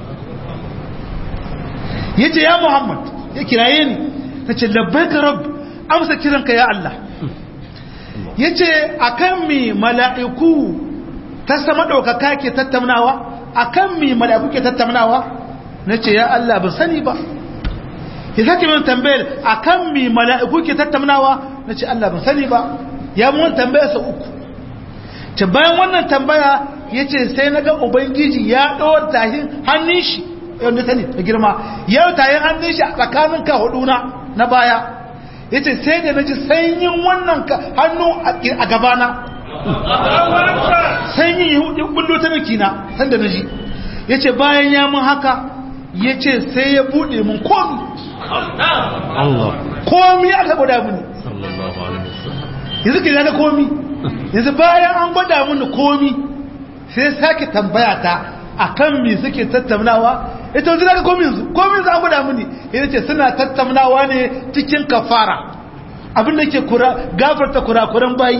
ya ce ya Muhammad ya kiraye ni ta ce labbaika rab amsa kiranka ya Allah ya ce a kan mi mala'iku ta sama ɗaukaka ke tattaunawa a kan mi mala'iku ke tattaunawa na ce ya Allah ban sani ba ya sake min tambayar a kan mi mala'iku ke tattaunawa na ce Allah ban sani ba ya mun tambaya sa uku ce bayan wannan tambaya ya ce sai na ga ubangiji ya ɗawar tahin hannun shi yadda sani da girma ya tahin hannun shi a tsakanin ka huduna na baya ya ce sai da na ji sanyin wannan hannu a gabana sanyin ya bullo ta mikina sanda na ji ya ce bayan ya mun haka ya ce sai ya buɗe mun komi Allah komi aka gwada mini sallallahu alaihi wasallam yanzu ke ga komi yanzu bayan an gwada mini komi sai sake tambaya ta akan me suke tattaunawa ita wanzu daga komi yanzu komi yanzu an gwada mini yana ce suna tattaunawa ne cikin kafara abin da ke kura gafarta kurakuran bayi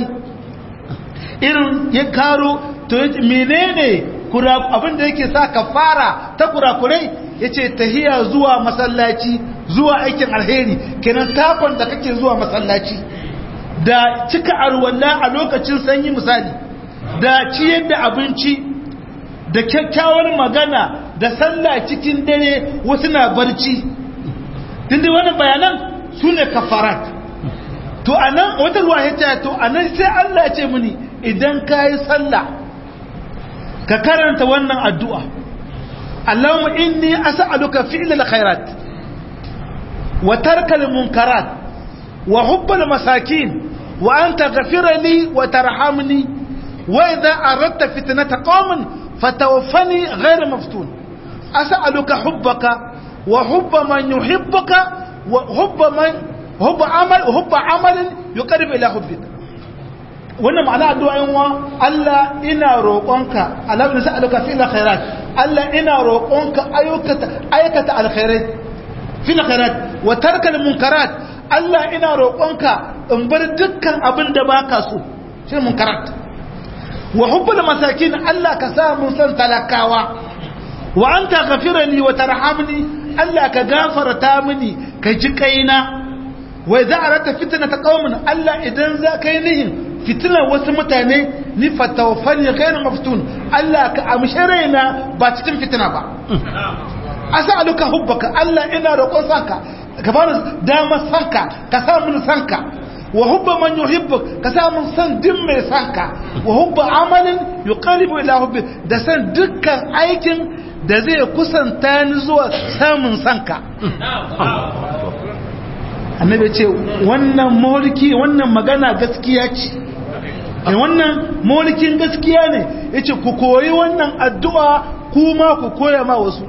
irin ya karo to menene kura abin da yake sa kafara ta kurakurai yace tahiya zuwa masallaci zuwa aikin alheri kenan takon da kake zuwa masallaci da cika arwalla a lokacin sanyi misali da ciyar da abinci da kyakkyawar magana da sallah cikin dare wasu na barci tunda wannan bayanan su ne kafarat to anan wata ruwa ya ce to anan sai Allah ya ce mini idan ka yi sallah ka karanta wannan addu'a Allahumma inni as'aluka fi'lal khairat wa tarkal munkarat wa hubbal masakin wa an taghfira li wa tarhamni wa idha aradta fitnata qaumin fatawaffani ghayra maftun as'aluka hubbaka wa hubba man yuhibbuka wa hubba man hubba amal hubba amalin yuqarribu ila hubbika wannan ma'ana addu'a yin wa Allah ina roƙonka Allah ne sa'aluka fi khairat Allah ina roƙonka ayyukata aikata alkhairai fi khairat wa tarkal munkarat Allah ina roƙonka in bar dukkan abin da baka so shi munkarat wa hubbul masakin Allah ka sa mun san talakawa wa anta ghafirani wa tarhamni Allah ka gafarta mini ka ji kaina wa idza arata fitnata qaumin Allah idan za kai nihin fitinar wasu mutane ni fatawafani ghairu maftun Allah ka amshe raina ba cikin fitina ba as'aluka hubbaka Allah ina roƙon sanka ka bani damar sanka ka sa mun sanka wa hubba man yuhibbuk ka sa mun san din mai sanka wa hubba amalin yuqalibu ila hubbi da san dukkan aikin da zai kusanta ni zuwa samun sanka annabi ce wannan mulki wannan magana gaskiya ce da wannan molikin gaskiya ne ya ce ku koyi wannan addu'a kuma ku koya ma wasu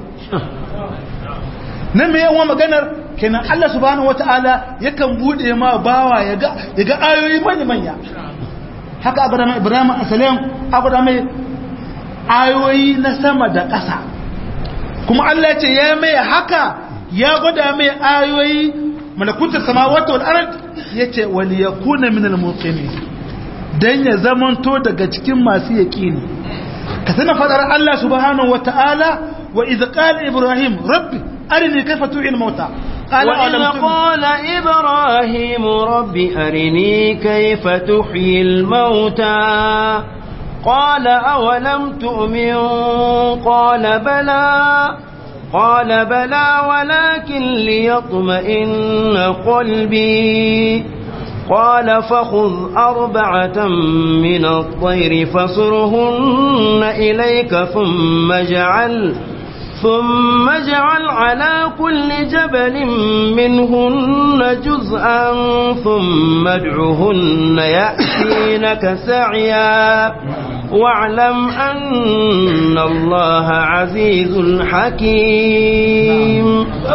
na mai yawan maganar kenan Allah subhanahu wa ta'ala yakan buɗe ma bawa ya ga ayoyi manya-manya haka abu da mai ibrahim asalim abu da mai ayoyi na sama da ƙasa kuma Allah ce ya mai haka ya gwada mai ayoyi malakutar samawata wal'arad ya ce wali ya kuna minal mutsini don ya zamanto daga cikin masu yaƙini ka tana faɗar Allah subhanahu wata'ala wa idh qala ibrahim rabbi arini kayfa tu'il mauta وإذ قال إبراهيم رب أرني كيف تحيي الموتى قال أولم تؤمن قال بلى قال بلى ولكن ليطمئن قلبي قال فخذ أربعة من الطير فصرهن إليك ثم اجعل ثم اجعل على كل جبل منهن جزءا ثم ادعهن يأتينك سعيا واعلم أن الله عزيز حكيم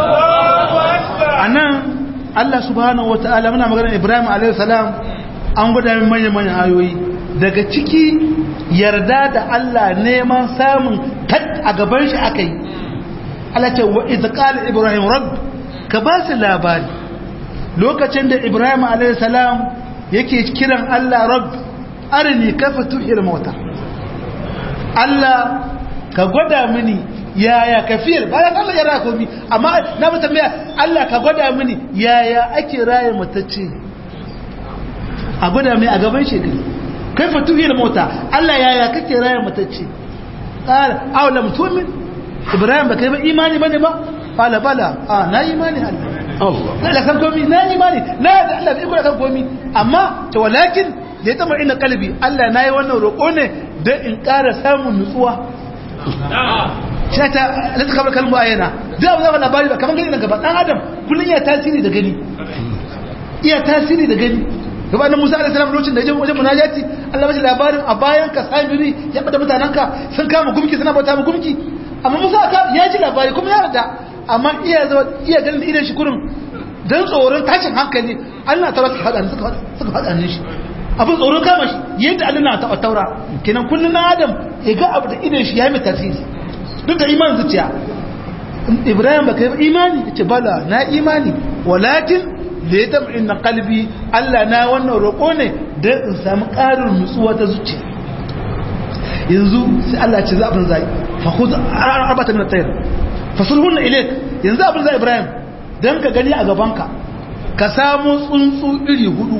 أنا Allah subhanahu wa ta'ala muna magana Ibrahim alaihissalam an gwada min manya-manyan ayoyi daga ciki yarda da Allah neman samun kat a gaban shi aka yi Allah ce wa izqala Ibrahim rabb ka ba su labari lokacin da Ibrahim alaihissalam yake kiran Allah rabb arini kafa tuhir mauta Allah ka gwada mini yaya kafiyar bayan Allah ya raya komi amma na mutum ya Allah ka gwada mini yaya ake raya matacce a gwada mai a gaban shekaru kai fatuhiyar mota Allah yaya kake raya matacce ƙara aula mutumin ibrahim ba kai ba imani bane ba bala bala a na imani Allah na kan komi na imani na da Allah bai kula kan komi amma to walakin da ya tama ina kalbi Allah na yi wannan roƙo ne don in ƙara samun nutsuwa shata la ta kamar kalmu ayyana da abu zama labari ba kamar gani na gaba dan adam kullum iya tasiri da gani iya tasiri da gani gaba da musa alaihi lokacin da ya je wajen munajati Allah bashi labarin a bayan ka sabiri ya bada mutanen ka sun kama gumki suna bauta mu gumki amma musa ka ya ji labari kuma ya rada amma iya zuwa iya ganin da idan shi kurin dan tsoron tashin hankali Allah ta suka faɗa suka suka faɗa ne shi abin tsoron kama shi yadda Allah na taɓa taura kenan kullun na adam ya ga abu da idan shi ya mai tasiri duk da iman zuciya Ibrahim baka yi imani yace bala na imani walakin da ya taɓa inna kalbi Allah na wannan roƙo ne don in samu ƙarin nutsuwa ta zuciya yanzu sai Allah ce za abin zai fahuz arbata min at-tayr fasulhunna ilayk yanzu abin zai Ibrahim dan ka gani a gabanka ka samu tsuntsu iri hudu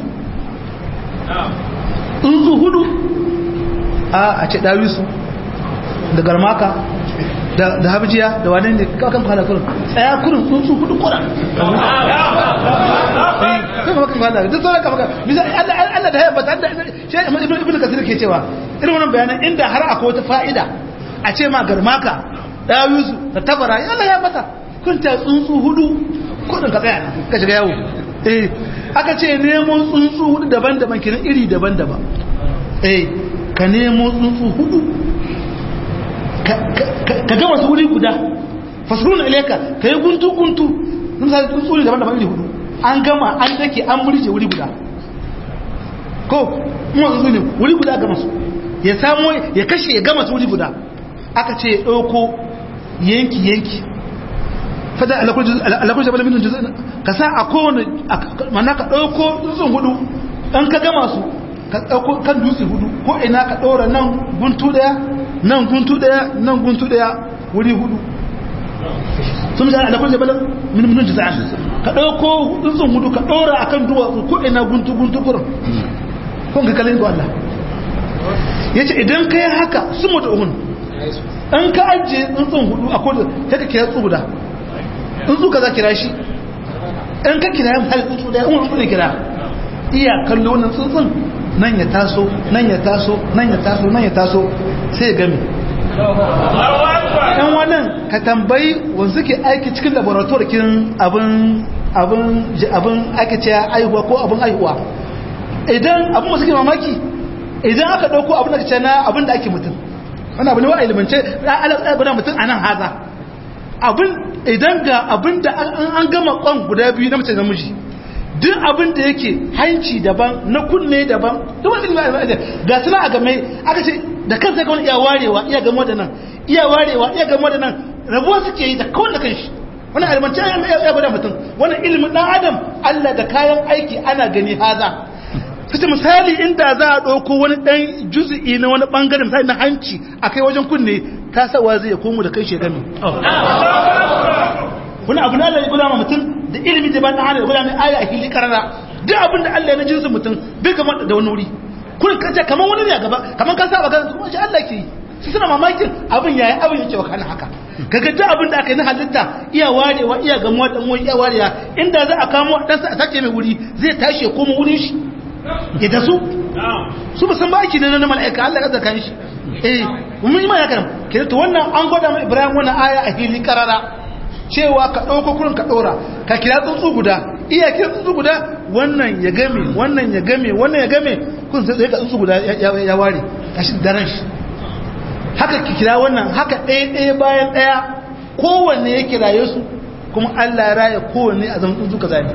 tsuntsu hudu a a ce dawisu da garmaka da habjiya da wane ne kakan kwana kurin tsaya kurin tsuntsu hudu kuran kuma kan kwana duk sauran kama bisa Allah da haifar da shi ibn kasir ke cewa irin wannan bayanan inda har akwai wata fa'ida a ce ma garmaka dawusu da tabara ya Allah ya mata kun ta tsuntsu hudu kudin ka tsaya ka shiga yawo eh aka ce nemo tsuntsu hudu daban-daban kiran iri daban-daban eh ka nemo tsuntsu hudu ka gama su wuri guda fasulun ilaika ka yi guntu-guntu sun sa tsuntsu ne daban-daban iri hudu an gama an dake an murje wuri guda ko kuma tsuntsu ne wuri guda gama su ya samu ya kashe ya gama su wuri guda aka ce ya ɗauko yanki-yanki fada alakulun jabal minin juz'in ka sa a kowane mana ka ɗauko tsuntsun hudu ɗan ka gama su ka ɗauko kan dutse hudu ko ina ka ɗora nan guntu ɗaya nan guntu ɗaya nan guntu ɗaya wuri hudu sun shi alakulun jabal minin juz'in ka ɗauko tsuntsun hudu ka ɗora akan duwatsu ko ina guntu guntu kurin kun ga kalin ga Allah ya ce idan ka yi haka su mu da uhun an ka ajiye tsuntsun hudu a kodin ta ka kira tsuguda tsuntsu ka za kira shi an ka kira yin hali tsuntsu da yawon tsuntsu ne kira iya kallo wannan tsuntsun nan ya taso nan ya taso nan ya taso nan ya taso sai ya gami yan wannan ka tambayi wanda suke aiki cikin laboratoire kin abin abin abin aka ce aihuwa ko abin aihuwa idan abin masu ke mamaki idan aka ɗauko abin da ce na abin da ake mutum wani abu ne wa ilimance alaƙa mutum a nan haza abin idan ga abin da an gama kwan guda biyu na mace da namiji duk abin da yake hanci daban na kunne daban duk wani ilimi a ga suna a game aka ce da kansa ga wani iya warewa iya gamo da nan iya warewa iya gamo da nan rabuwa suke yi da kawai da kanshi wani ilimance ya gwada mutum wani ilimin ɗan adam allah da kayan aiki ana gani haza kace misali inda za a ɗauko wani ɗan juzi'i na wani ɓangare misali na hanci a kai wajen kunne ta sawa zai ya komo da kai shegami wani abu na Allah ya gula mutum da ilimin da ba ɗan hada ya gula mai aya a hili karara duk abin da Allah ya na jinsin mutum bai gama da wani wuri kun kace kamar wani ne a gaba kamar ka saba kan kuma shi Allah ke yi su suna mamakin abin yayi abin yake wakana haka kaga duk abin da aka yi na halitta iya warewa iya gamuwa dan wani iya warewa inda za a kamo dan sa a sake mai wuri zai tashi ya koma wurin shi ya da su su musan ba aiki ne na mala'ika Allah ya zaka shi eh mun yi ma ya karam ke to wannan an gwada mu Ibrahim wannan aya a fili karara cewa ka dauko kurin ka dora ka kira tsuntsu guda iya kira tsuntsu guda wannan ya game wannan ya game wannan ya game kun sai ka tsuntsu guda ya ware kashi daren shi haka ki kira wannan haka ɗaya ɗaya bayan ɗaya kowanne ya kiraye su kuma Allah ya raya kowanne a zaman tsuntsu kaza ne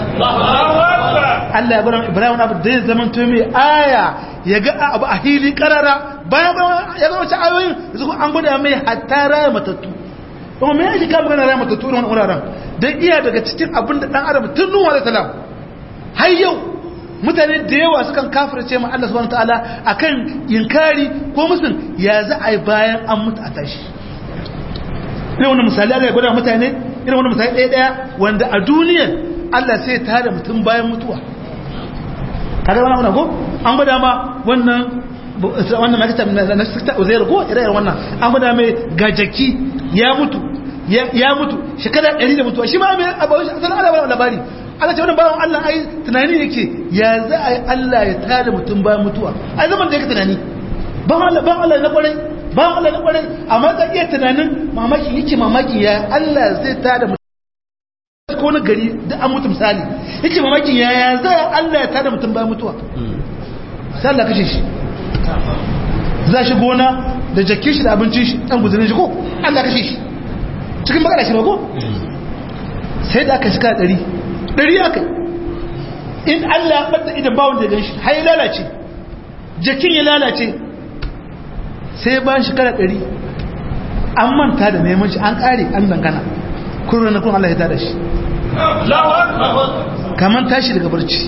Allah ya bar Ibrahim abu da zai zama to mai aya ya ga abu a hili karara bayan ya ga wata ayoyin yanzu an gwada mai hatta raya matattu kuma me yake kama gana raya matattu irin wannan wuraren dan iya daga cikin abin da dan adam tun nuwa da salam har yau mutane da yawa sukan kafirce ma Allah subhanahu wataala akan inkari ko musun ya za a yi bayan an mutu a tashi irin wannan misali Allah ya gwada mutane irin wannan misali ɗaya ɗaya wanda a duniyar Allah sai ta da mutum bayan mutuwa kaga wannan ko an gwada ma wannan wannan makita na sikta uzair ko ire wannan an gwada mai gajaki ya mutu ya mutu shekara 100 da mutuwa shi ma mai abawa shi sanan Allah labari Allah ce wannan bawan Allah ai tunani yake ya za a yi Allah ya tada mutum bayan mutuwa ai zaman da yake tunani ba Allah ba Allah na kwarai ba Allah na kwarai amma ka iya tunanin mamaki yake mamaki ya Allah zai tada mutum ko na gari da an mutu misali yake mamakin yaya zai Allah ya tada mutum bayan mutuwa sai Allah kashe shi za shi gona da jakin shi da abincin shi dan guzurin shi ko Allah kashe shi cikin bakara shi ba ko sai da aka shiga ɗari ɗari aka in Allah ya ɓadda idan bawon da gan shi har ya lalace jakin ya lalace sai bayan shekara ɗari an manta da neman shi an ƙare an dangana kurra na kun Allah ya tada shi kamar tashi daga barci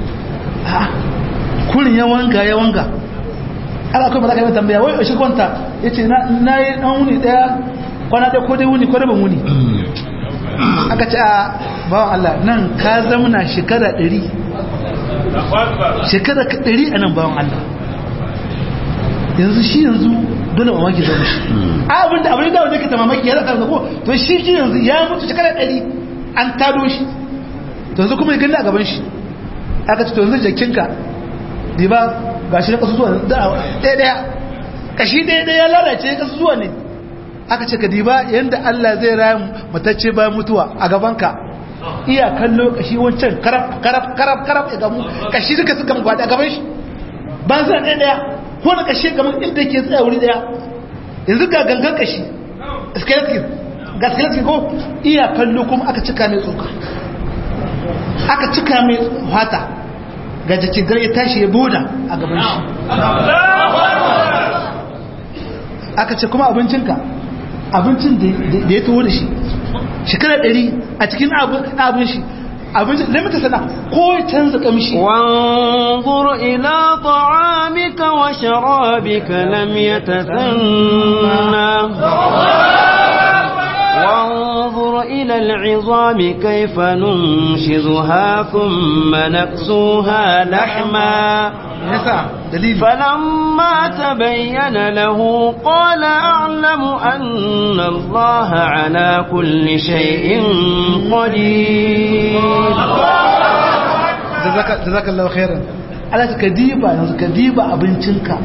kurin ya wanga ya wanga ala kuma za ka yi tambaya wai shi kwanta ya ce na yi ɗan wuni ɗaya kwana ɗaya ko dai wuni ko ban wuni aka ce a bawan Allah nan ka zamana shekara ɗari shekara ɗari a nan bawan Allah yanzu shi yanzu dole mamaki zama shi a abin da abin da wanda ke ta mamaki ya zaka ko to shi shi yanzu ya mutu shekara ɗari an tado shi to yanzu kuma ya gani a gaban shi aka ce to yanzu jakinka di ba ga shi na kasu zuwa ɗaya ɗaya kashi ɗaya ɗaya ya lalace kasu zuwa ne aka ce ka diba yadda Allah zai raya matacce bayan mutuwa a gabanka iya kallo kashi wancan karab karab karab karab ya gamu kashi duka suka gwada a gaban shi ba zai ɗaya ɗaya ko na kashi kamar inda ke tsaya wuri ɗaya yanzu ga gangan kashi skeleton ga skeleton ko iya kallo kuma aka cika mai tsoka aka cika mai fata ga jikin ya tashi ya boda a gaban shi aka ce kuma abincinka abincin da ya taho da shi shekara ɗari a cikin abin shi abincin da mata sana ko canza kamshi wanzur ila ta'amika wa sharabika lam yatasanna وانظر إلى العظام كيف ننشزها ثم نكسوها لحما فلما تبين له قال أعلم أن الله على كل شيء قدير جزاك الله خيرا على كديبة كديبة أبنتنك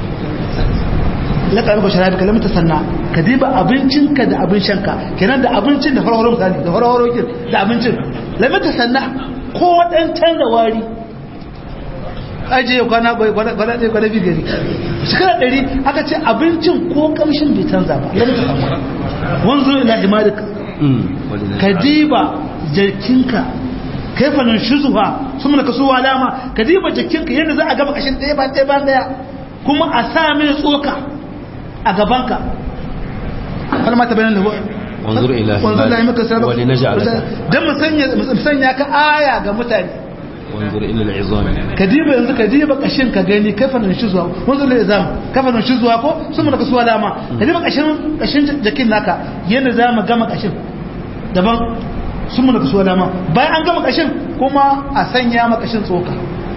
laka maka sharabi ka lamta sanna ka diba abincinka da abin shanka kenan da abincin da farfaro misali da farfaro kin da abincin lamta sanna ko dan canza wari aje kwana bai kwana kwana dai kwana bi gari shekara ɗari aka ce abincin ko kamshin bai canza ba lamta sanna wanzu ila himarik ka diba jarkinka kaifa nan shuzuha sun ka suwa alama ka diba jakinka yadda za a gaba kashin ɗaya ba ɗaya ba ɗaya kuma a sa mai tsoka a gabanka har ma ta bayan da wanzur ila wanzur ila maka sabab wali naj'alaka dan mu sanya mu sanya ka aya ga mutane wanzur ila al'izam kadiba yanzu kadiba kashin ka gani kafa nan shi zuwa wanzur ila izam kafa nan shi zuwa ko sun mu ka suwa lama kadiba kashin kashin jakin naka yanda za mu gama kashin daban sun mu ka suwa lama bayan an gama kashin kuma a sanya maka kashin tsoka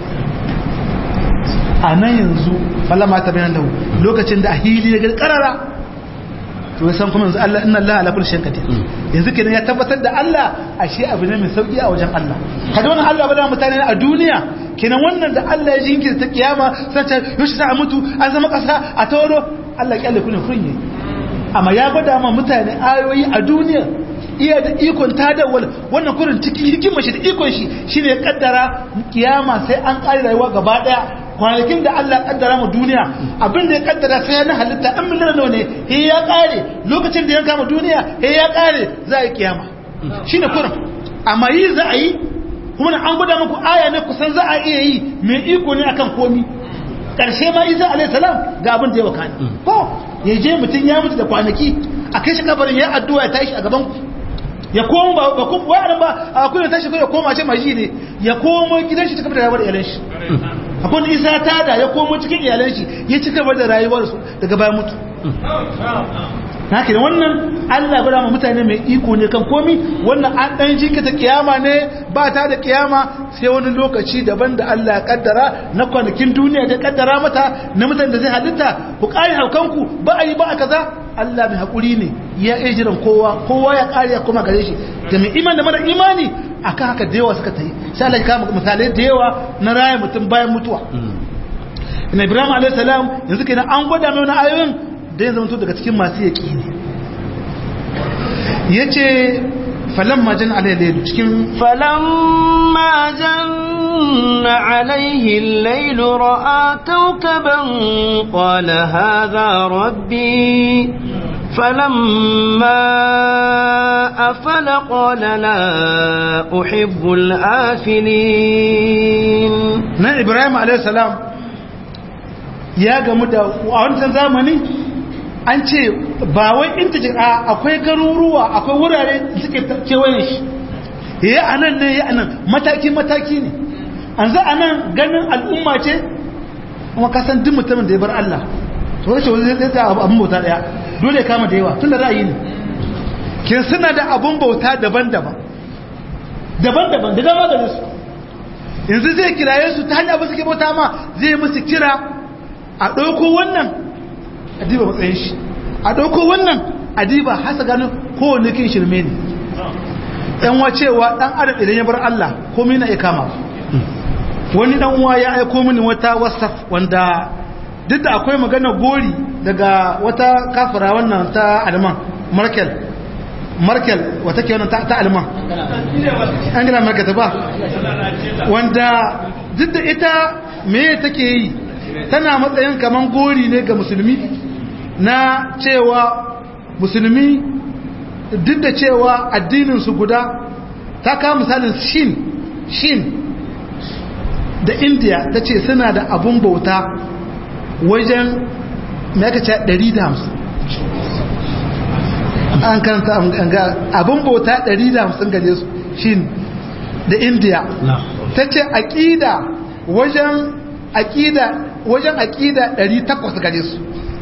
a nan yanzu falama ta bayan lahu lokacin da a hili ya gari karara to ya san kuma yanzu Allah inna Allah ala kulli shay'in qadir yanzu kenan ya tabbatar da Allah ashe abu ne mai sauki a wajen Allah kada wannan Allah ba da mutane a duniya kenan wannan da Allah ya jinkirta kiyama sai ta yoshi za a mutu an zama kasa a tawaro Allah ya kullun kunye amma ya gwada ma mutane ayoyi a duniya iya da ikon tadawwal wannan kurin cikin hikimar shi da ikon shi shine ya kaddara kiyama sai an kare rayuwa gaba daya kwanakin da Allah kaddara mu duniya abin da ya kaddara sai na halitta an miliyan nawa ne he ya kare lokacin da ya kama duniya he ya kare za a yi kiyama shine kurin amma yi za a yi kuma an gwada muku aya ne kusan za a iya yi mai iko ne akan komi karshe ma isa alayhi salam ga abin da ya wakana ko ya je mutum ya mutu da kwanaki a kai shi kabarin ya addu'a ya tashi a gaban ku ya koma ba ba kuma wa'adan ba a kullum tashi ko ya koma ce maji ne ya koma gidan shi ta kafa da rayuwar iyalan shi akwai isa ta da ya komo cikin iyalan shi ya ci gaba da rayuwar su daga bayan mutu haka da wannan Allah gwada ma mutane mai iko ne kan komi wannan an dan jinkata kiyama ne ba ta da kiyama sai wani lokaci daban da Allah ya kaddara na kwanakin duniya da kaddara mata na mutane da zai halitta ku kare haukanku ba a yi ba a kaza Allah mai hakuri ne ya iya jiran kowa kowa ya kare ya koma gare shi da mai iman da mara imani akan haka da yawa suka ta yi sai Allah ya kama misalai da yawa na raya mutum bayan mutuwa ina Ibrahim alayhi salam yanzu kenan an gwada mai wani ayoyin da ya zama daga cikin masu yaƙi ne ya ce falamma jan alayhi cikin falamma janna alaihi lailu ra'a kawkaban qala hadha rabbi فلما أفل قال لا أحب الآفلين na ibrahim alaihissalam ya gamu da a wancan zamani an ce ba wai inta a akwai garuruwa akwai wurare da suke kewayen shi ya anan ne ya anan mataki-mataki ne an za a nan ganin al'umma ce kuma kasan duk mutumin da ya bar Allah to wace wani zai zai abin bauta daya dole ya kama da yawa tun da ra'ayi ne kin suna da abin bauta daban-daban daban-daban da dama da su yanzu zai kiraye su ta hanyar ba suke bauta ma zai musu kira a ɗauko wannan a diba matsayin shi a ɗauko wannan a diba hasa ganin kowane kin shirme ne ɗan wacewa ɗan adam idan ya bar Allah komai na iya kama wani ɗan uwa ya aiko mini wata whatsapp wanda duk da akwai magana gori daga wata kafira wannan ta alman markel markel wata ke wannan ta alman angela merkel ta ba wanda duk da ita meye take yi tana matsayin kaman gori ne ga musulmi na cewa musulmi duk da cewa addininsu guda ta kawo misalin shin shin da india ta ce suna da abun bauta wajen mai aka ce 150 an karanta abun bauta 150 gare su shin da india ta ce aƙida wajen aƙida wajen aƙida 800 gare su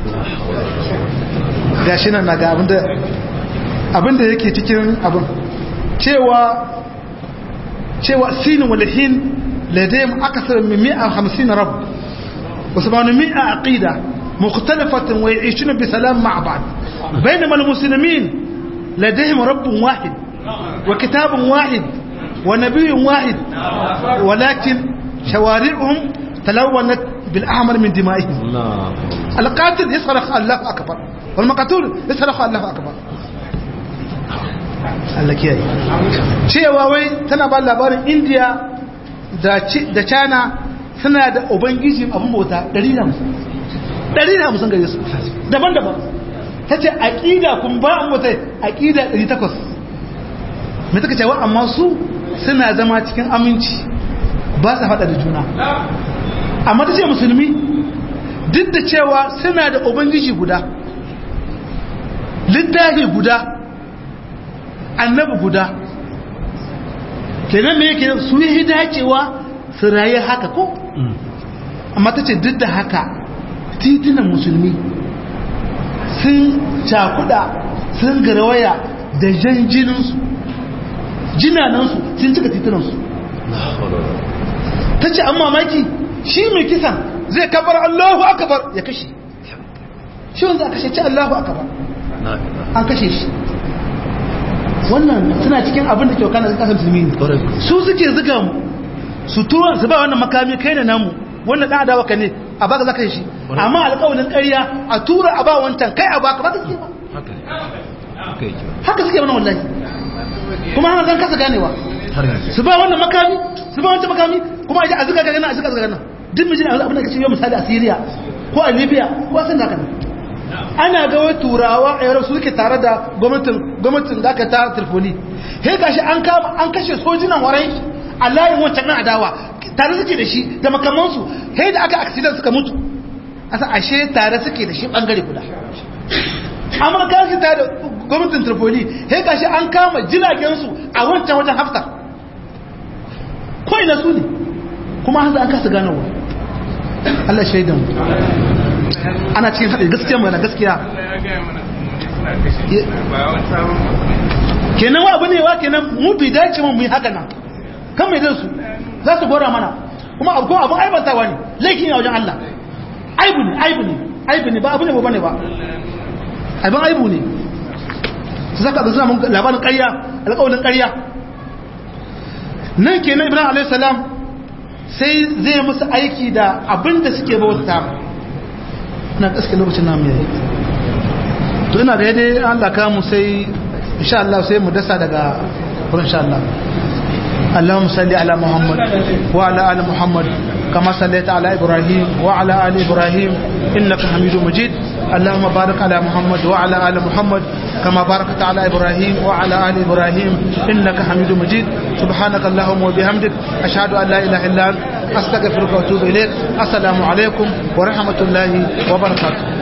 ga shi nan na ga abinda yake cikin abin cewa cewa sinin walihin ladayin akasar mimmi'a hamsin rabu wasu ba ni mi'a aƙida mukhtalifatin wa ya'ishuna bi salam ma'a ba'd bainama al-muslimin ladayhim rabbun wahid wa kitabun wahid wa nabiyyun wahid walakin shawari'uhum talawwanat bil ahmar min dima'ihim al-qatil yasraq Allahu akbar wal maqtul yasraq Allahu akbar Allah kiyaye cewa wai tana ba labarin India da da China suna da ubangiji abin bauta 150 150 gare su daban-daban tace aqida kun ba an bauta aqida 800 me take cewa amma su suna zama cikin aminci ba su hada da juna amma tace musulmi duk da cewa suna da ubangiji guda littafi guda annabi guda kenan me yake su yi dacewa su raye haka ko amma ta ce duk da haka titunan musulmi sun cakuda sun garawaya da jan jininsu jinanansu sun cika titunansu ta ce an mamaki shi mai kisan zai kabar allahu akabar ya kashe shi wanda aka ce allahu akabar an kashe shi wannan suna cikin abin da ke wakana da kasar musulmi su suke zuga mu su tuwa su ba wannan makami kai da namu wannan dan adawa ka ne a baka zaka shi amma alƙawarin ƙarya a tura a ba wancan kai a baka ba ta suke ba haka suke wannan wallahi kuma hana zan kasa ganewa su ba wannan makami su ba wancan makami kuma a zuga ga a zuga ga nan duk mijin abin da kace yau misali a Syria ko a Libya ko a Sanda kana ana ga wai turawa a yaro su suke tare da gwamnatin gwamnatin da aka tara Tripoli sai gashi an kama an kashe sojinan warai a layin wancan nan adawa tare suke da shi da makamansu sai da aka accident suka mutu asa ashe tare suke da shi bangare guda amurka su tare da gwamnatin Tripoli sai gashi an kama jiragen su a wancan wajen haftar ko ina su ne kuma hanzu an kasa ganowa Allah shaidan ana cikin haɗe gaskiya mana gaskiya kenan wa abu ne wa kenan mu bi dace mu yi haka nan kan mai su za su gora mana kuma abu abun aibantawa ne laifin ne a wajen Allah aibu ne aibu ne aibu ne ba abu ne ba ne ba abin aibu ne su zaka da suna labarin ƙarya alƙawarin ƙarya nan kenan ibrahim alayhi salam sai zai musu aiki da abin da suke bauta ina kaske lokacin namu yayi to ina da yadda Allah ka mu sai insha Allah sai mu dasa daga wurin insha Allah اللهم صل على محمد وعلى آل محمد كما صليت على إبراهيم وعلى آل إبراهيم إنك حميد مجيد اللهم بارك على محمد وعلى ال محمد كما باركت على ابراهيم وعلى ال ابراهيم انك حميد مجيد سبحانك اللهم وبحمدك اشهد ان لا اله الا انت استغفرك واتوب اليك السلام عليكم ورحمه الله وبركاته